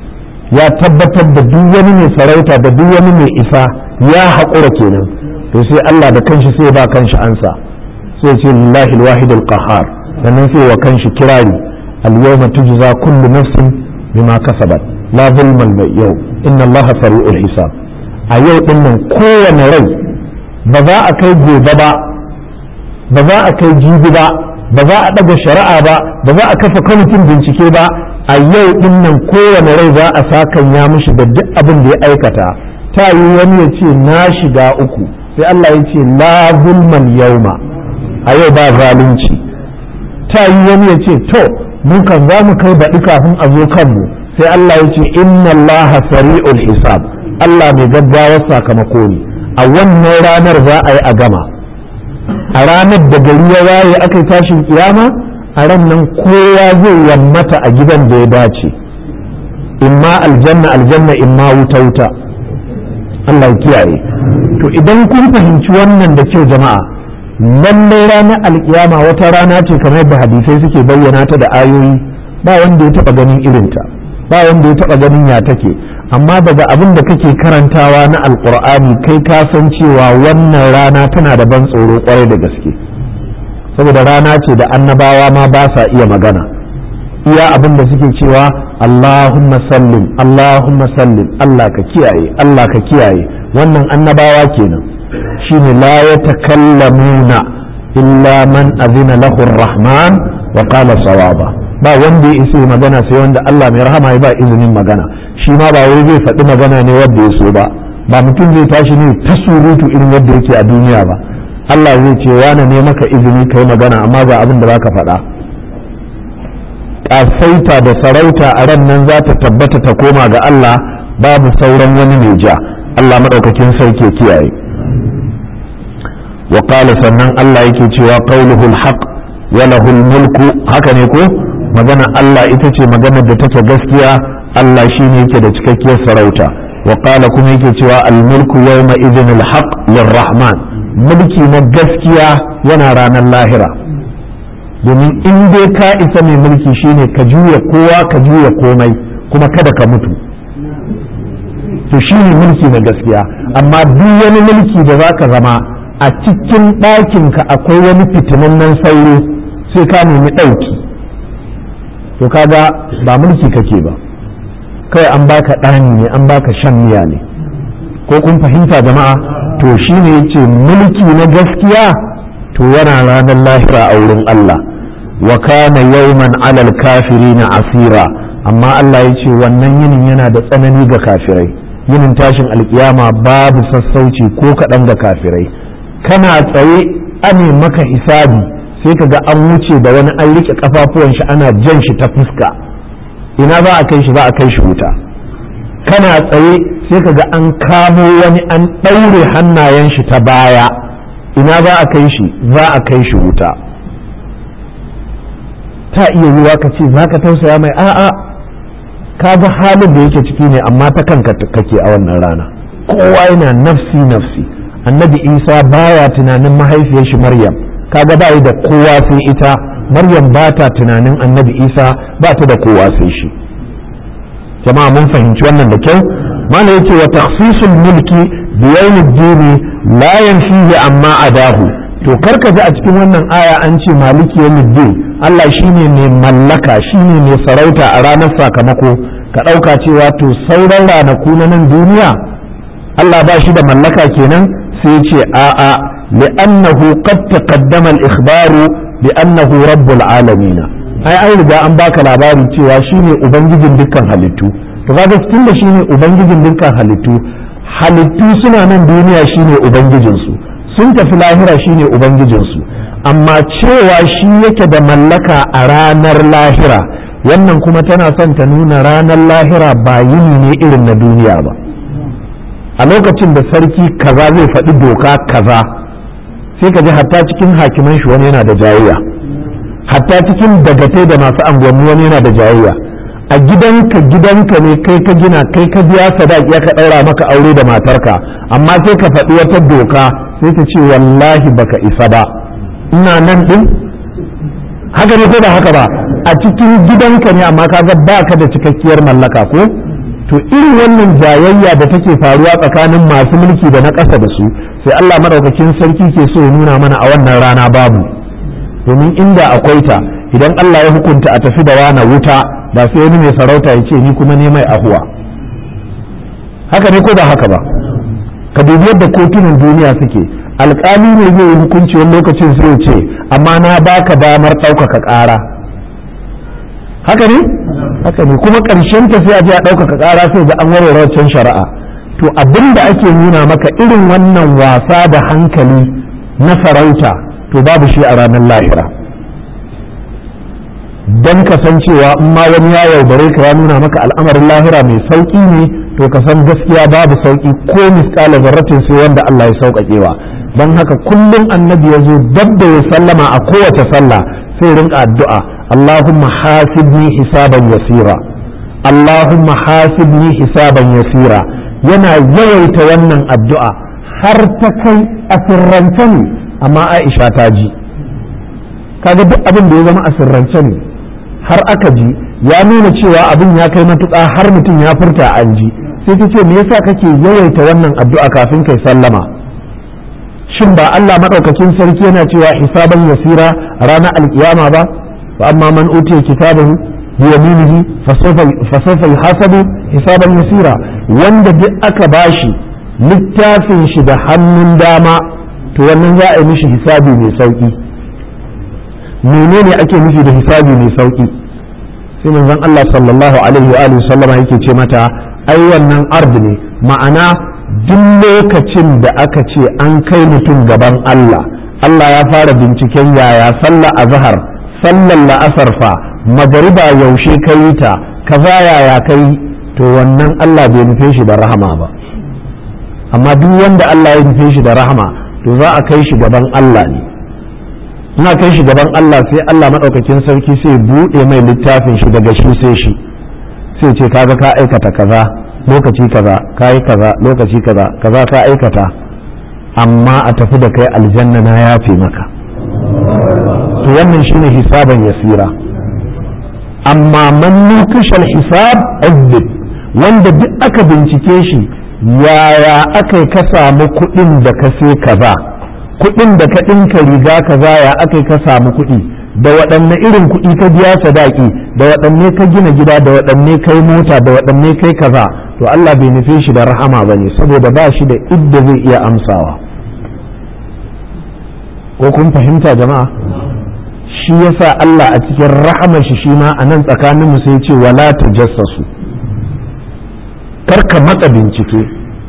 ya tabbatar da duk wani mai sarauta da duk wani mai isa ya haƙura kenan to sai Allah da kanshi sai ba kanshi ansa sai ce lillahi alwahid alqahar sannan sai wa kanshi kirari al-yawma tujza kullu nafsin bima kasabat la zulma al-yau inna Allah sari'ul hisab a yau din nan kowane rai ba za a kai gobe ba ba za a kai jibi ba ba za a daga shari'a ba ba za a kafa kwamitin bincike ba a yau din nan kowane rai za a sakan ya mishi da duk abin da ya aikata ta yi wani ya ce na shiga uku sai Allah ya ce la zulmal yauma a yau ba zalunci ta yi wani ya ce to mun kan za mu kai baɗi kafin a zo kanmu sai Allah ya ce inna Allah sari'ul hisab Allah mai gaggawar sakamako ne a wannan ranar za a yi a gama a ranar da gari ya waye aka yi tashin kiyama a ran nan kowa zai yammata a gidan da ya dace imma aljanna aljanna imma wuta wuta Allah ya kiyaye to idan kun fahimci wannan da kyau jama'a lallai ranar alkiyama wata rana ce kamar yadda hadisai suke bayyana ta da ayoyi ba wanda ya taba ganin irinta ba wanda ya taba ganin ya take amma daga abin da kake karantawa na alkur'ani kai ka san cewa wannan rana tana da ban tsoro kwarai da gaske saboda rana ce da annabawa ma ba sa iya magana iya abin da suke cewa Allahumma sallim Allahumma sallim Allah ka kiyaye Allah ka kiyaye wannan annabawa kenan shine la yatakallamuna illa man azina lahu rahman wa qala sawaba ba wanda ya isa magana sai wanda Allah mai rahama ya ba izinin magana shi ma ba wai zai faɗi magana ne wanda ya so ba ba mutum zai tashi ne ta surutu irin yadda yake a duniya ba Allah zai ce wane ne maka izini kai magana amma ga abin da zaka faɗa ƙasaita da sarauta a ran nan za ta tabbata ta koma ga Allah babu sauran wani mai ja Allah maɗaukakin sarki kiyaye wa sannan Allah yake cewa qauluhul haq wa lahul mulku haka ne ko magana Allah ita ce magana da take gaskiya Allah shine yake da cikakkiyar sarauta wa qala kuma yake cewa al mulku yawma idhin al haq lirrahman mulki na gaskiya yana ranar lahira domin in dai ka isa mai mulki shine ka juya kowa ka juya komai kuma kada ka mutu to shine mulki na gaskiya amma duk wani mulki da zaka zama a cikin ɗakinka akwai wani fitinannen sauro sai ka nemi ɗauki to kaga ba mulki kake ba kai an baka ɗani ne an baka shan miya ne ko kun fahimta jama'a to shine yace mulki na gaskiya to yana ranar lahira a wurin Allah wa kana yawman alal kafirina asira amma Allah ya ce wannan yinin yana da tsanani ga kafirai yinin tashin alkiyama babu sassauci ko kaɗan ga kafirai kana tsaye ane maka hisabi sai ka ga an wuce da wani an rike kafafuwan shi ana jan shi ta fuska ina za a kai shi za a kai shi wuta kana tsaye sai ka ga an kamo wani an ɗaure hannayen shi ta baya ina za a kai shi za a kai shi wuta ta iya yiwa ka ce za ka tausaya mai a'a ka ga halin da yake ciki ne amma ta kanka kake a wannan rana kowa yana nafsi nafsi annabi isa baya tunanin mahaifiyar shi maryam kaga ba da kowa sai ita maryam ba ta tunanin annabi isa ba ta da kowa sai shi jama'a mun fahimci wannan da kyau mana yace wa takhsisul mulki bi yawmiddin la yanfihi amma adahu to karka ji a cikin wannan aya an ce maliki yawmiddin Allah shine mai mallaka shine mai sarauta a ranar sakamako ka ɗauka cewa to sauran ranaku na nan duniya Allah ba shi da mallaka kenan sai ce a'a li'annahu qad taqaddama al-ikhbaru bi annahu rabbul alamin ai an riga an baka labari cewa shine ubangijin dukkan halittu to kaga tun da shine ubangijin dukkan halittu halittu suna nan duniya shine ubangijin su sun tafi lahira shine ubangijin su amma cewa shi yake da mallaka a ranar lahira wannan kuma tana son ta nuna ranar lahira ba yini ne irin na duniya ba a lokacin da sarki kaza zai faɗi doka kaza sai ka ji hatta cikin hakiman shi wani yana da jayayya hatta cikin dagatai da masu anguwanni wani yana da jayayya a gidanka gidanka ne kai ka gina kai ka biya sadaki ya ka ɗaura maka aure da matarka amma sai ka faɗi wata doka sai ta ce wallahi baka isa ba ina nan ɗin haka ne ko ba haka ba a cikin gidanka ne amma kaga ba ka da cikakkiyar mallaka ko to irin wannan jayayya da take faruwa tsakanin masu mulki da na ƙasa da su sai Allah madaukakin sarki ke so ya nuna mana a wannan rana babu domin inda akwai ta idan Allah ya hukunta a tafi da wana wuta ba sai wani mai sarauta ya ce ni kuma ne mai ahuwa haka ne ko ba haka ba ka dubi yadda kotunan duniya suke alƙali ne zai yi hukunci wani lokacin sai ya ce amma na baka damar ɗaukaka ƙara haka ne haka ne kuma ƙarshen ta sai a je a ɗaukaka ƙara sai ga an warware wancan shari'a to abin da ake nuna maka irin wannan wasa da hankali na sarauta to babu shi a ranar lahira don kasancewa in ma wani ya yaudare ka ya nuna maka al'amarin lahira mai sauƙi ne to ka san gaskiya babu sauƙi ko misƙala zarratin sai wanda Allah ya sauƙaƙewa don haka kullum annabi ya zo dab da ya sallama a kowace sallah sai rinka addu'a Allahumma hasibni hisaban yasira Allahumma hasibni hisaban yasira yana yawaita wannan addu'a har ta kai a sirrance ne amma Aisha ta ji kaga duk abin da ya zama a sirrance ne har aka ji ya nuna cewa abin ya kai matuƙa har mutum ya furta an ji sai ta ce me yasa kake yawaita wannan addu'a kafin kai sallama shin ba Allah madaukakin sarki yana cewa hisaban yasira ranar alkiyama ba fa amma man utiya kitabahu bi yaminihi fa sawfa yuhasabu hisaban yasira wanda duk aka bashi littafin shi da hannun dama to wannan za a yi mishi hisabi mai sauki menene ake nufi da hisabi mai sauki sai manzon Allah sallallahu alaihi wa alihi sallama yake ce mata ai wannan ard ne ma'ana duk lokacin da aka ce an kai mutum gaban Allah Allah ya fara binciken yaya sallah azhar sallar la'asar fa magariba yaushe kai ta kaza yaya kai to wannan Allah bai nufe shi da rahama ba amma duk wanda Allah ya nufe shi da rahama to za a kai shi gaban Allah ne ina kai shi gaban Allah sai Allah maɗaukakin sarki sai buɗe mai littafin shi daga shi sai shi sai ce kaga ka aikata kaza lokaci kaza ka yi kaza lokaci kaza kaza ka aikata amma a tafi da kai aljanna na yafe maka to wannan shine hisaban yasira amma man nukashal hisab azib wanda duk aka bincike shi yaya aka ka samu kuɗin da ka sai kaza kuɗin da ka ɗinka riga kaza ya aka ka samu kuɗi da waɗanne irin kuɗi ka biya sadaki da waɗanne ka gina gida da waɗanne kai mota da waɗanne kai kaza to Allah bai nufe shi da rahama ba ne saboda ba shi da idda zai iya amsawa ko kun fahimta jama'a shi yasa Allah a cikin rahamar shi shi ma a nan tsakanin mu sai ce wala tajassasu kar ka matsa bincike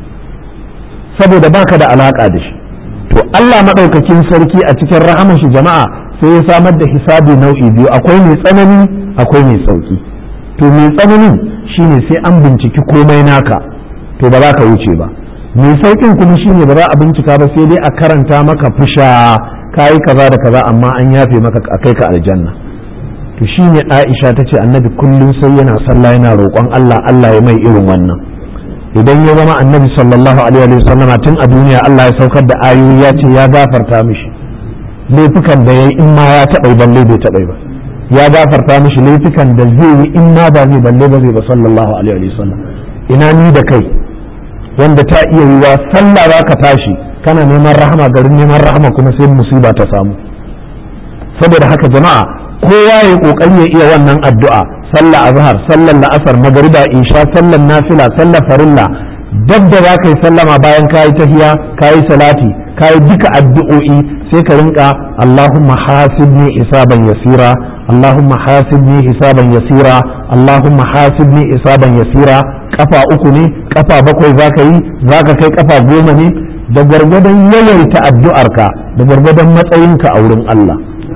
saboda baka da alaka da shi to Allah maɗaukakin sarki a cikin rahaman shi jama'a sai ya samar da hisabi nau'i biyu akwai mai tsanani akwai mai sauki to mai tsananin shine sai an binciki komai naka to ba za ka wuce ba mai saukin kuma shine ba za a bincika ba sai dai a karanta maka fusha kayi kaza da kaza amma an yafe maka a kai ka aljanna to shine Aisha tace annabi kullum sai yana sallah yana roƙon Allah Allah ya mai irin wannan idan ya zama annabi sallallahu alaihi wa sallama tun a duniya Allah ya saukar da ayoyi ya ce ya gafarta mishi laifukan da yayi in ma ya taɓa balle bai taɓa ba ya gafarta mishi laifukan da zai yi in ma ba zai balle ba zai ba sallallahu alaihi wa sallam ina ni da kai wanda ta iya yiwa sallah za ka tashi kana neman rahama garin neman rahama kuma sai musiba ta samu saboda haka jama'a kowa ya kokari ya iya wannan addu'a sallah azhar sallar la'asar magariba isha sallar nafila sallar farilla dab da za ka yi sallama bayan ka yi tahiya ka yi salati ka yi duka addu'o'i sai ka rinka Allahumma hasibni hisaban yasira Allahumma hasibni hisaban yasira Allahumma hasibni hisaban yasira kafa uku ne kafa bakwai za ka yi za ka kai kafa goma ne da gwargwadon yawaita addu'arka da gwargwadon matsayinka a wurin Allah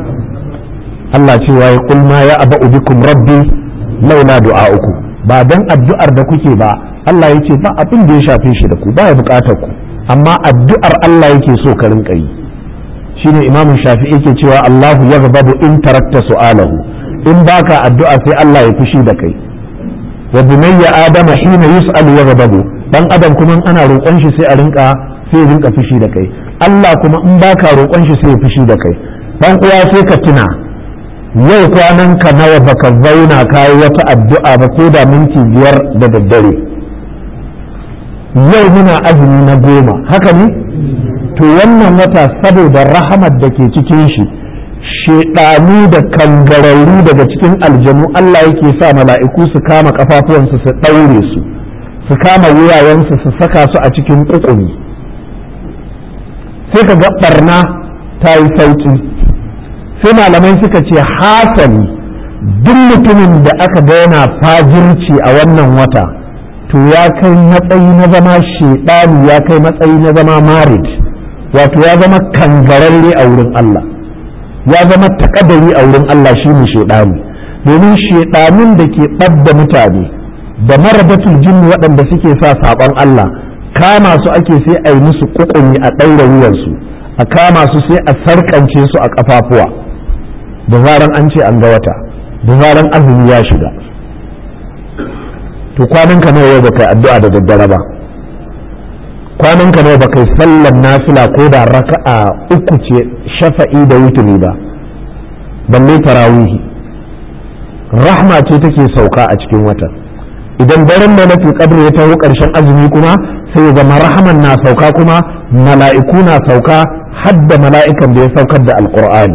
Allah cewa ya kulma ya aba bikum rabbi laula du'a'uku ba dan addu'ar da kuke ba Allah ya ce ba abin da ya shafe shi da ku ba ya bukatar ku amma addu'ar Allah yake so ka rinka yi shine Imam Shafi'i yake cewa Allahu yaghdabu in tarakta su'alahu in baka addu'a sai Allah ya fushi da kai wa bunayya adama hina yus'al yaghdabu dan adam kuma ana roƙon shi sai a rinka sai ya rinka fushi da kai Allah kuma in baka roƙon shi sai ya fushi da kai dan uwa sai ka tuna yau kwanan ka nawa baka zauna kayi wata addu'a ba ko da minti biyar da daddare yau muna azumi na goma haka ne to wannan wata saboda rahamar da ke cikin shi shedanu da kangararru daga cikin aljanu Allah yake sa mala'iku su kama kafafuwansu su ɗaure su su kama wuyayensu su saka su a cikin ƙuƙumi sai ka ga barna ta yi sauƙi sai malamai suka ce hasali duk mutumin da aka ga yana fajirci a wannan wata to ya kai matsayi na zama shedani ya kai matsayi na zama marid wato ya zama kangararre a wurin Allah ya zama takadari a wurin Allah shine shedani domin shedanun da ke ɓadda mutane da maradatul jinni waɗanda suke sa saɓon Allah kama su ake sai a yi musu kukumi a ɗaura wuyansu a kama su sai a sarƙance su a ƙafafuwa da zaran an ce an ga wata da zaran azumi ya shiga to kwanan ka nawa ba kai addu'a da daddare ba kwanan ka nawa ba kai sallar nafila ko da raka'a uku ce shafa'i da wutuli ba balle tarawihi rahma ce take sauka a cikin watan idan daren da nafi kadri ya taho karshen azumi kuma sai ya zama rahaman na sauka kuma mala'iku na sauka hadda mala'ikan da ya saukar da alqur'ani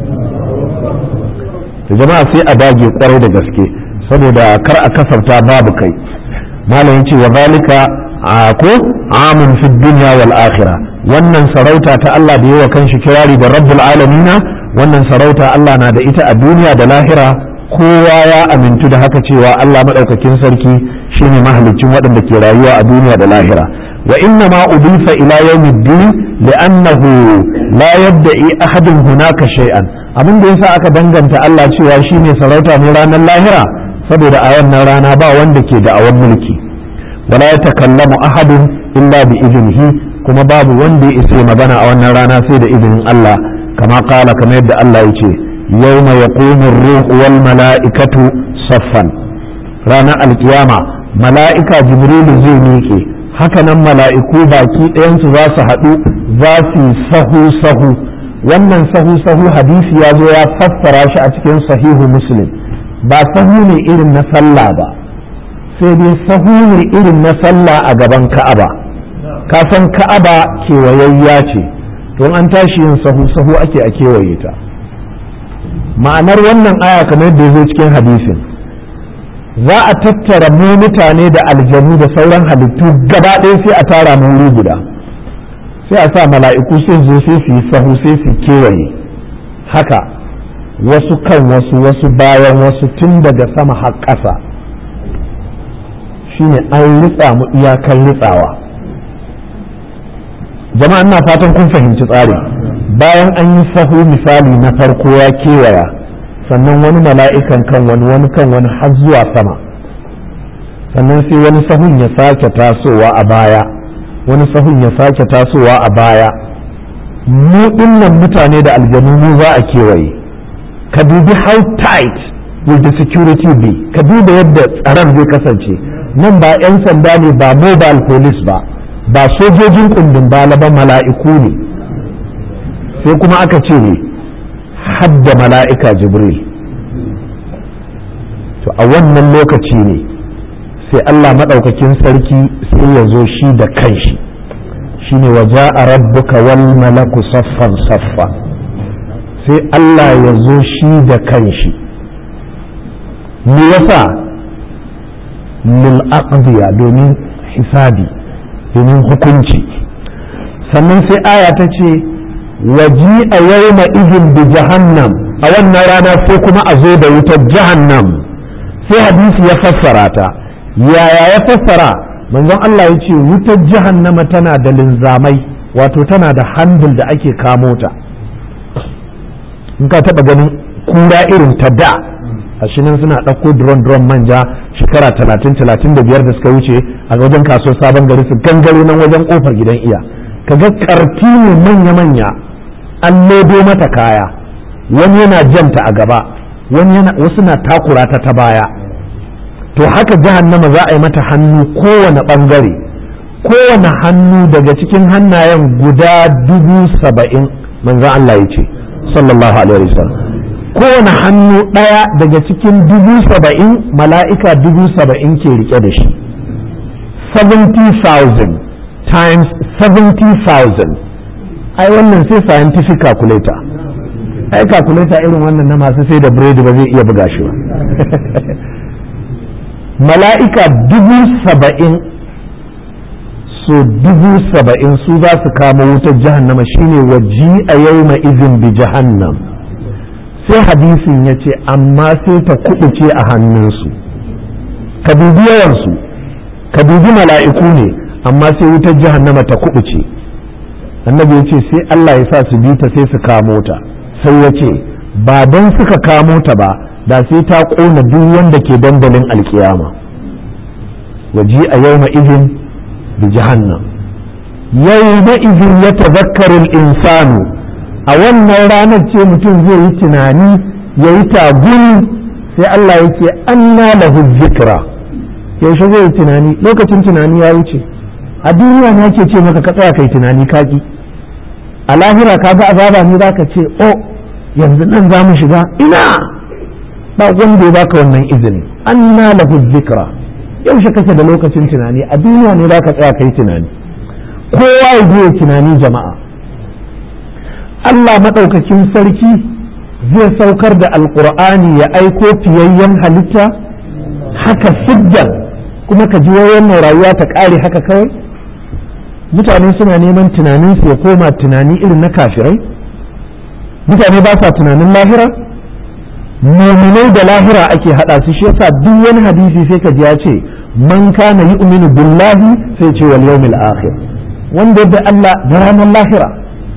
to jama'a sai a dage kwarai da gaske saboda kar a kasarta babu kai malam yace wa zalika ko amun fi dunya wal akhirah wannan sarauta ta Allah da yawa kanshi kirari da rabbul alamina wannan sarauta Allah na da ita a duniya da lahira kowa ya amintu da haka cewa Allah madaukakin sarki shine mahalicin waɗanda ke rayuwa a duniya da lahira wa inna ma udifa ila yawmiddin li'annahu la yadda'i ahadun hunaka shay'an abin da yasa aka danganta Allah cewa shine sarauta ne ranar lahira saboda a wannan rana ba wanda ke da awan mulki wala ya takallamu ahadun illa bi iznihi kuma babu wanda ya isa magana a wannan rana sai da izinin Allah kama kala kamar yadda Allah ya ce yawma yaqumu ar-ruhu wal mala'ikatu saffan ranar alkiyama mala'ika jibrilu zai miƙe hakanan mala'iku baki ɗayansu za su haɗu za su sahu sahu wannan sahu sahu hadisi ya zo ya fassara shi a cikin sahihu muslim ba sahu ne irin na sallah ba sai dai sahu ne irin na sallah a gaban ka'aba ka san ka'aba kewayayya ce don an tashi yin sahu sahu ake a kewaye ta ma'anar wannan aya kamar yadda ya zo cikin hadisin za a tattara mu mutane da aljanu da sauran halittu gaba ɗaya sai a tara mu wuri guda sai a sa mala'iku sai zo sai su yi sahu sai su kewaye haka wasu kan wasu wasu bayan wasu tun daga sama har ƙasa shine an ritsa mu iyakar ritsawa jama'a ina fatan kun fahimci tsari bayan an yi sahu misali na farko ya kewaya sannan wani mala'ikan kan wani wani kan wani har zuwa sama sannan sai wani sahun ya sake tasowa a baya wani sahun ya sake tasowa a baya mu dinnan mutane da aljanu mu za a kewaye ka dubi how tight will the security be ka duba yadda tsaron zai kasance nan ba 'yan sanda ne ba mobile police ba ba sojojin kundin bala ba mala'iku ne sai kuma aka ce ne hadda mala'ika jibril to a wannan lokaci ne sai Allah maɗaukakin sarki sai ya zo shi da kanshi shi ne waje a rabbuka wal malaku saffan saffa sai Allah ya zo shi da kanshi me yasa lil aqdiya domin hisabi domin hukunci sannan sai aya ta ce waji a yawma izin bi jahannam a wannan rana sai kuma a zo da wutar jahannam sai hadisi ya fassara ta yaya ya fassara manzon Allah ya ce wutar jahannama tana da linzamai wato tana da handul da ake kamo ta in ka taba ganin kura irin ta da a nan suna ɗauko drone drone manja shekara talatin talatin da biyar da suka wuce a wajen kasuwar sabon gari su gangaro nan wajen kofar gidan iya kaga karti ne manya-manya an lodo mata kaya wani yana janta a gaba wani yana wasu na takura ta ta baya to haka jahannama za a yi mata hannu kowane bangare kowane hannu daga cikin hannayen guda dubu saba'in manzan Allah ya ce sallallahu alaihi wasallam kowane hannu ɗaya daga cikin dubu saba'in mala'ika dubu saba'in ke rike da shi 70,000 times 70,000 ai wannan sai scientific calculator ai calculator irin wannan na masu sai da biredi ba zai iya buga shi ba mala'ika dubu saba'in so dubu saba'in su za su kama wutar jahannama shine waji a yau izin bi jahannam sai hadisin ya ce amma sai ta kubuce a hannunsu ka dubi yawansu ka dubi mala'iku ne amma sai wutar jahannama ta kubuce annabi ya ce sai Allah ya sa su bi ta sai su kamo ta sai ya ce ba don suka kamo ta ba da sai ta ƙona duk wanda ke dandalin alkiyama waji a yau izin bi jahannam yau izin ya tazakkarin insanu a wannan ranar ce mutum zai yi tunani ya yi taguni sai Allah ya ce anna lahu zikra yaushe zai yi tunani lokacin tunani ya wuce a duniya ne ake ce maka ka tsaya kai tunani kaki a lahira ka ga azaba ne za ka ce o yanzu nan za mu shiga ina ba wanda ya baka wannan izini anna lahu zikra yaushe kake da lokacin tunani a duniya ne za ka tsaya kai tunani kowa ya je tunani jama'a Allah maɗaukakin sarki zai saukar da alƙur'ani ya aiko fiyayyen halitta haka siddan kuma ka ji wannan rayuwa ta ƙare haka kawai mutane suna neman tunaninsu ya koma tunani irin na kafirai mutane ba sa tunanin lahira muminai da lahira ake haɗa su shi yasa duk wani hadisi sai ka ji ya ce man kana yu'minu billahi sai ce wal yawmil akhir wanda da Allah da ranar lahira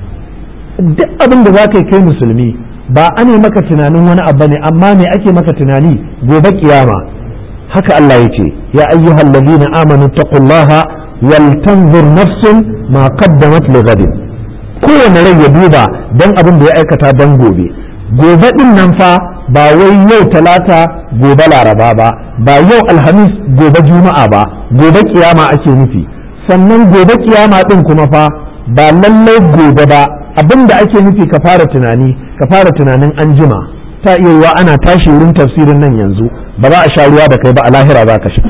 duk abin da za ka yi kai musulmi ba a ne maka tunanin wani abu ne amma me ake maka tunani gobe kiyama haka Allah ya ce ya ayyuhal ladina amanu taqullaha wal tanzur nafsun ma qaddamat li ghadin kowane rai ya duba dan abin da ya aikata dan gobe gobe din nan fa ba wai yau talata gobe laraba ba ba yau alhamis gobe juma'a ba gobe kiyama ake nufi sannan gobe kiyama din kuma fa ba lallai gobe ba abin da ake nufi ka fara tunani ka fara tunanin an jima ta iya yiwa ana tashi wurin tafsirin nan yanzu ba za a sha ruwa da kai ba a lahira za ka sha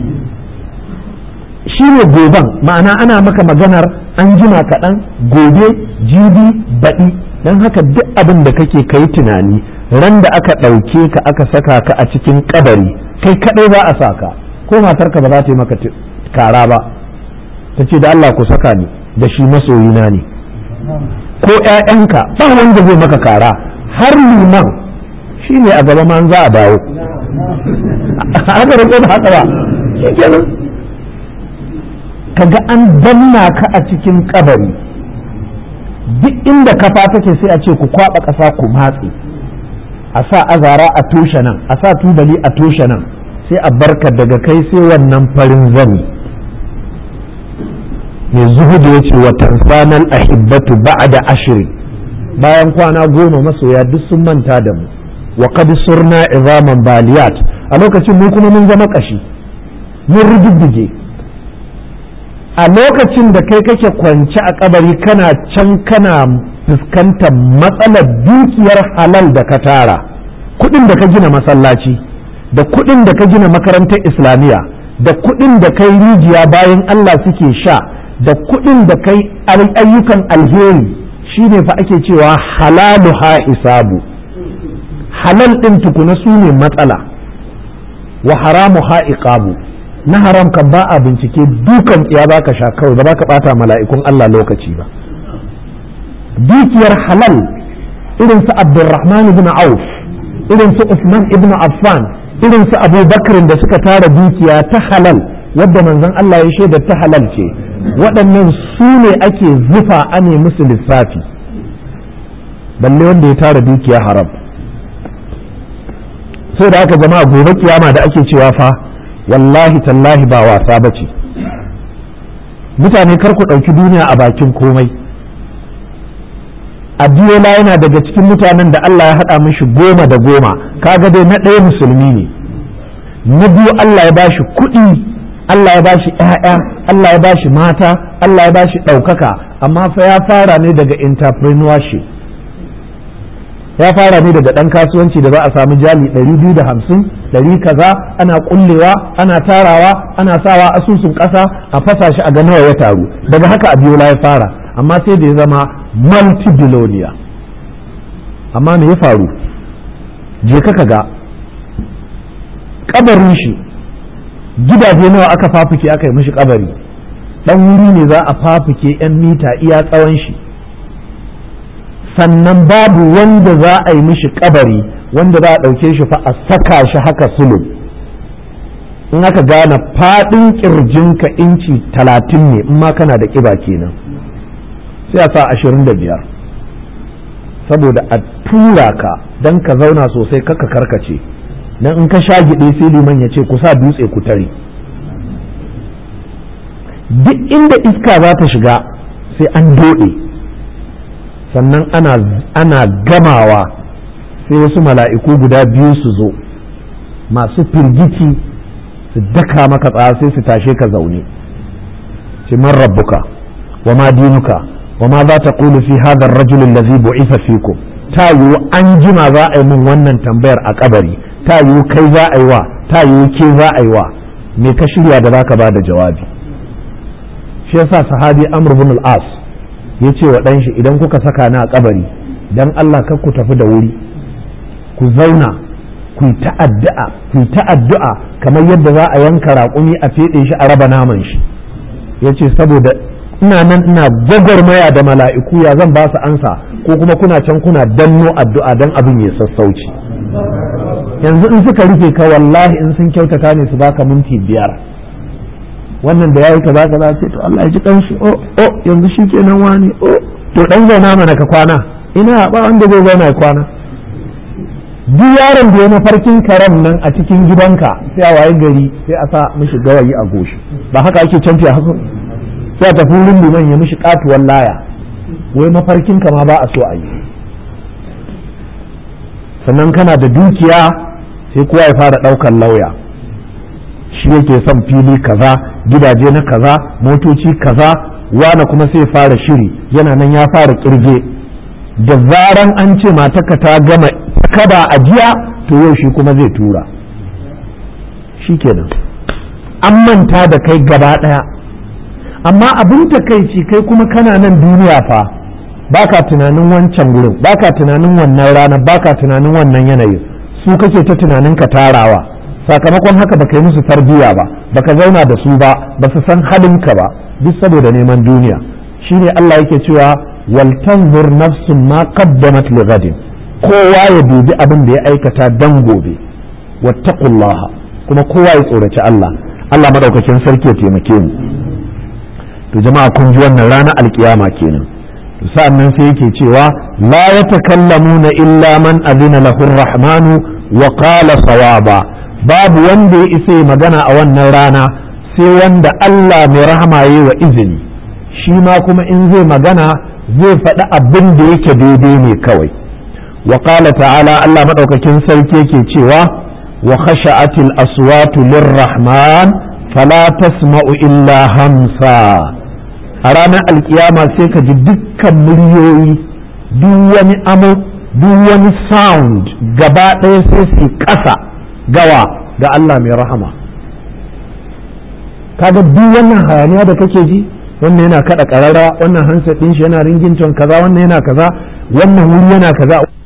shi ne goben ma'ana ana maka maganar an jima kaɗan gobe jibi baɗi don haka duk abin da kake kai tunani ran da aka ɗauke ka aka saka ka a cikin kabari kai kaɗai za a sa ka ko matarka ba za ta yi maka kara ba ta ce da Allah ku saka ni da shi masoyina ne ko ‘ya'yanka ba wanda zai maka kara har liman shi ne a gaba man za a dawo haka da da haka ba shi kenan kaga an danna ka a cikin kabari duk inda kafa take sai a ce ku kwaba ƙasa ku matse a sa azara a toshe nan a sa tubali a toshe nan sai a barka daga kai sai wannan farin zani mai zuhudu ya ce watan sanar ahibbatu ba'da ashirin bayan kwana goma masoya duk sun manta da mu wa qad surna izaman baliyat a lokacin mu kuma mun zama kashi mun rididdige a lokacin da kai kake kwance a kabari kana can kana fuskantar matsalar dukiyar halal da ka tara kudin da ka gina masallaci da kudin da ka gina makarantar islamiyya da kudin da kai rijiya bayan Allah suke sha da kuɗin da kai ayyukan alheri shine fa ake cewa halalu ha hisabu halal ɗin tukuna su ne matsala wa haramu ha iqabu na haram kan ba a bincike dukan tsiya ba ka sha kawai ba ka ɓata mala'ikun Allah lokaci ba dukiyar halal irin su abdurrahman ibn auf irin su usman ibn affan irin su abubakar da suka tara dukiya ta halal wadda manzon Allah ya shaida ta halal ce waɗannan su ne ake zufa ane musu lissafi balle wanda ya tara dukiya haram sai da aka jama'a gobe kiyama da ake cewa fa wallahi tallahi ba wasa ba ce mutane kar ku ɗauki duniya a bakin komai Abiola yana daga cikin mutanen da Allah ya haɗa mishi goma da goma kaga dai na ɗaya musulmi ne na biyu Allah ya bashi kuɗi Allah ya bashi ‘ya'ya, Allah ya bashi mata, Allah ya bashi ɗaukaka, amma fa ya fara ne daga entrepreneurship. ya fara ne daga ɗan kasuwanci da za a samu jali ɗari biyu da hamsin ɗari kaza ana ƙullewa ana tarawa ana sawa asusun ƙasa a fasa shi a ga nawa ya taru daga haka a biyo ya fara amma sai da ya zama multi-billionaire amma me ya faru je ka ga kabarin shi gidaje nawa aka fafuke aka yi mishi kabari dan wuri ne za a fafuke 'yan mita iya tsawon shi sannan babu wanda za a yi mishi kabari wanda za a ɗauke shi fa a saka shi haka sulu in aka gane faɗin ƙirjinka inci talatin ne in ma kana da ƙiba kenan sai a sa ashirin da biyar saboda a tura ka don ka zauna sosai kaka karkace dan in ka sha giɗe sai liman ya ce ku sa dutse ku tare duk inda iska za ta shiga sai an doɗe sannan ana, ana gamawa sai wasu mala'iku guda biyu su zo masu firgici su daka maka tsaya sai su tashe ka zaune ce man rabbuka wa ma dinuka wa ma za ta ƙulu fi hadar rajulun lazi bu'isa fikum ta yiwu an jima za a yi min wannan tambayar a kabari ta yiwu kai za a yi wa ta yiwu ke za a yi wa me ka shirya da zaka ba da jawabi shi yasa sahabi amr bin al-as ya ce wa ɗanshi idan kuka saka ni a kabari dan Allah kar ku tafi da wuri ku zauna ku yi ta'addu'a ku yi ta'addu'a kamar yadda za a yanka raƙumi a feɗe shi a raba naman shi ya ce saboda ina nan ina gwagwarmaya da mala'iku ya zan ba su ansa ko kuma kuna can kuna danno addu'a dan abin ya sassauci yanzu in suka rufe ka wallahi in sun kyautata ne su baka minti biyar wannan da yayi kaza kaza sai to Allah ya ji kanshi oh oh yanzu shikenan wani oh to dan zauna mana ka kwana ina ba wanda zai zauna ya kwana duk yaron da ya mafarkin karen nan a cikin gidanka sai a waye gari sai a sa mishi gawayi a goshi ba haka ake canfi a haka sai a tafi wurin liman ya mishi katuwar laya wai mafarkin ka ma ba a so a yi sannan kana da dukiya sai kowa ya fara ɗaukar lauya shi yake son fili kaza gidaje na kaza motoci kaza wane kuma sai fara shiri yana nan ya fara kirge da zaran an ce mataka ta gama kaba a jiya to yau shi kuma zai tura shi kenan an manta da kai gaba ɗaya amma abin takaici kai kuma kana nan duniya fa baka tunanin wancan gurin baka tunanin wannan rana baka tunanin wannan yanayin su kake ta tunanin ka tarawa sakamakon haka baka yi musu tarbiyya ba baka zauna da su ba ba su san halinka ba duk saboda neman duniya shine Allah yake cewa wal tanzur nafsun ma qaddamat li ghadin kowa ya dubi abin da ya aikata dan gobe wattaqullaha kuma kowa ya tsoraci Allah Allah madaukakin sarki ya taimake mu to jama'a kun ji wannan ranar alkiyama kenan sa'annan sai yake cewa la yatakallamuna illa man adina lahu rahmanu wa qala sawaba babu wanda ya isa magana a wannan rana sai wanda Allah mai rahama yi wa izini shi ma kuma in zai magana zai faɗi abin da yake daidai ne kawai wa qala ta'ala Allah madaukakin sarki yake cewa wa khasha'atil aswatu lirrahman fala tasma'u illa hamsa a ranar alkiyama sai ka ji dukkan muryoyi duk wani amo duk wani sound gaba ɗaya sai su ƙasa gawa ga Allah mai rahama kaga duk wannan hayaniya da kake ji wannan yana kada karara wannan hansa ɗin shi yana ringin kaza wannan yana kaza wannan wuri yana kaza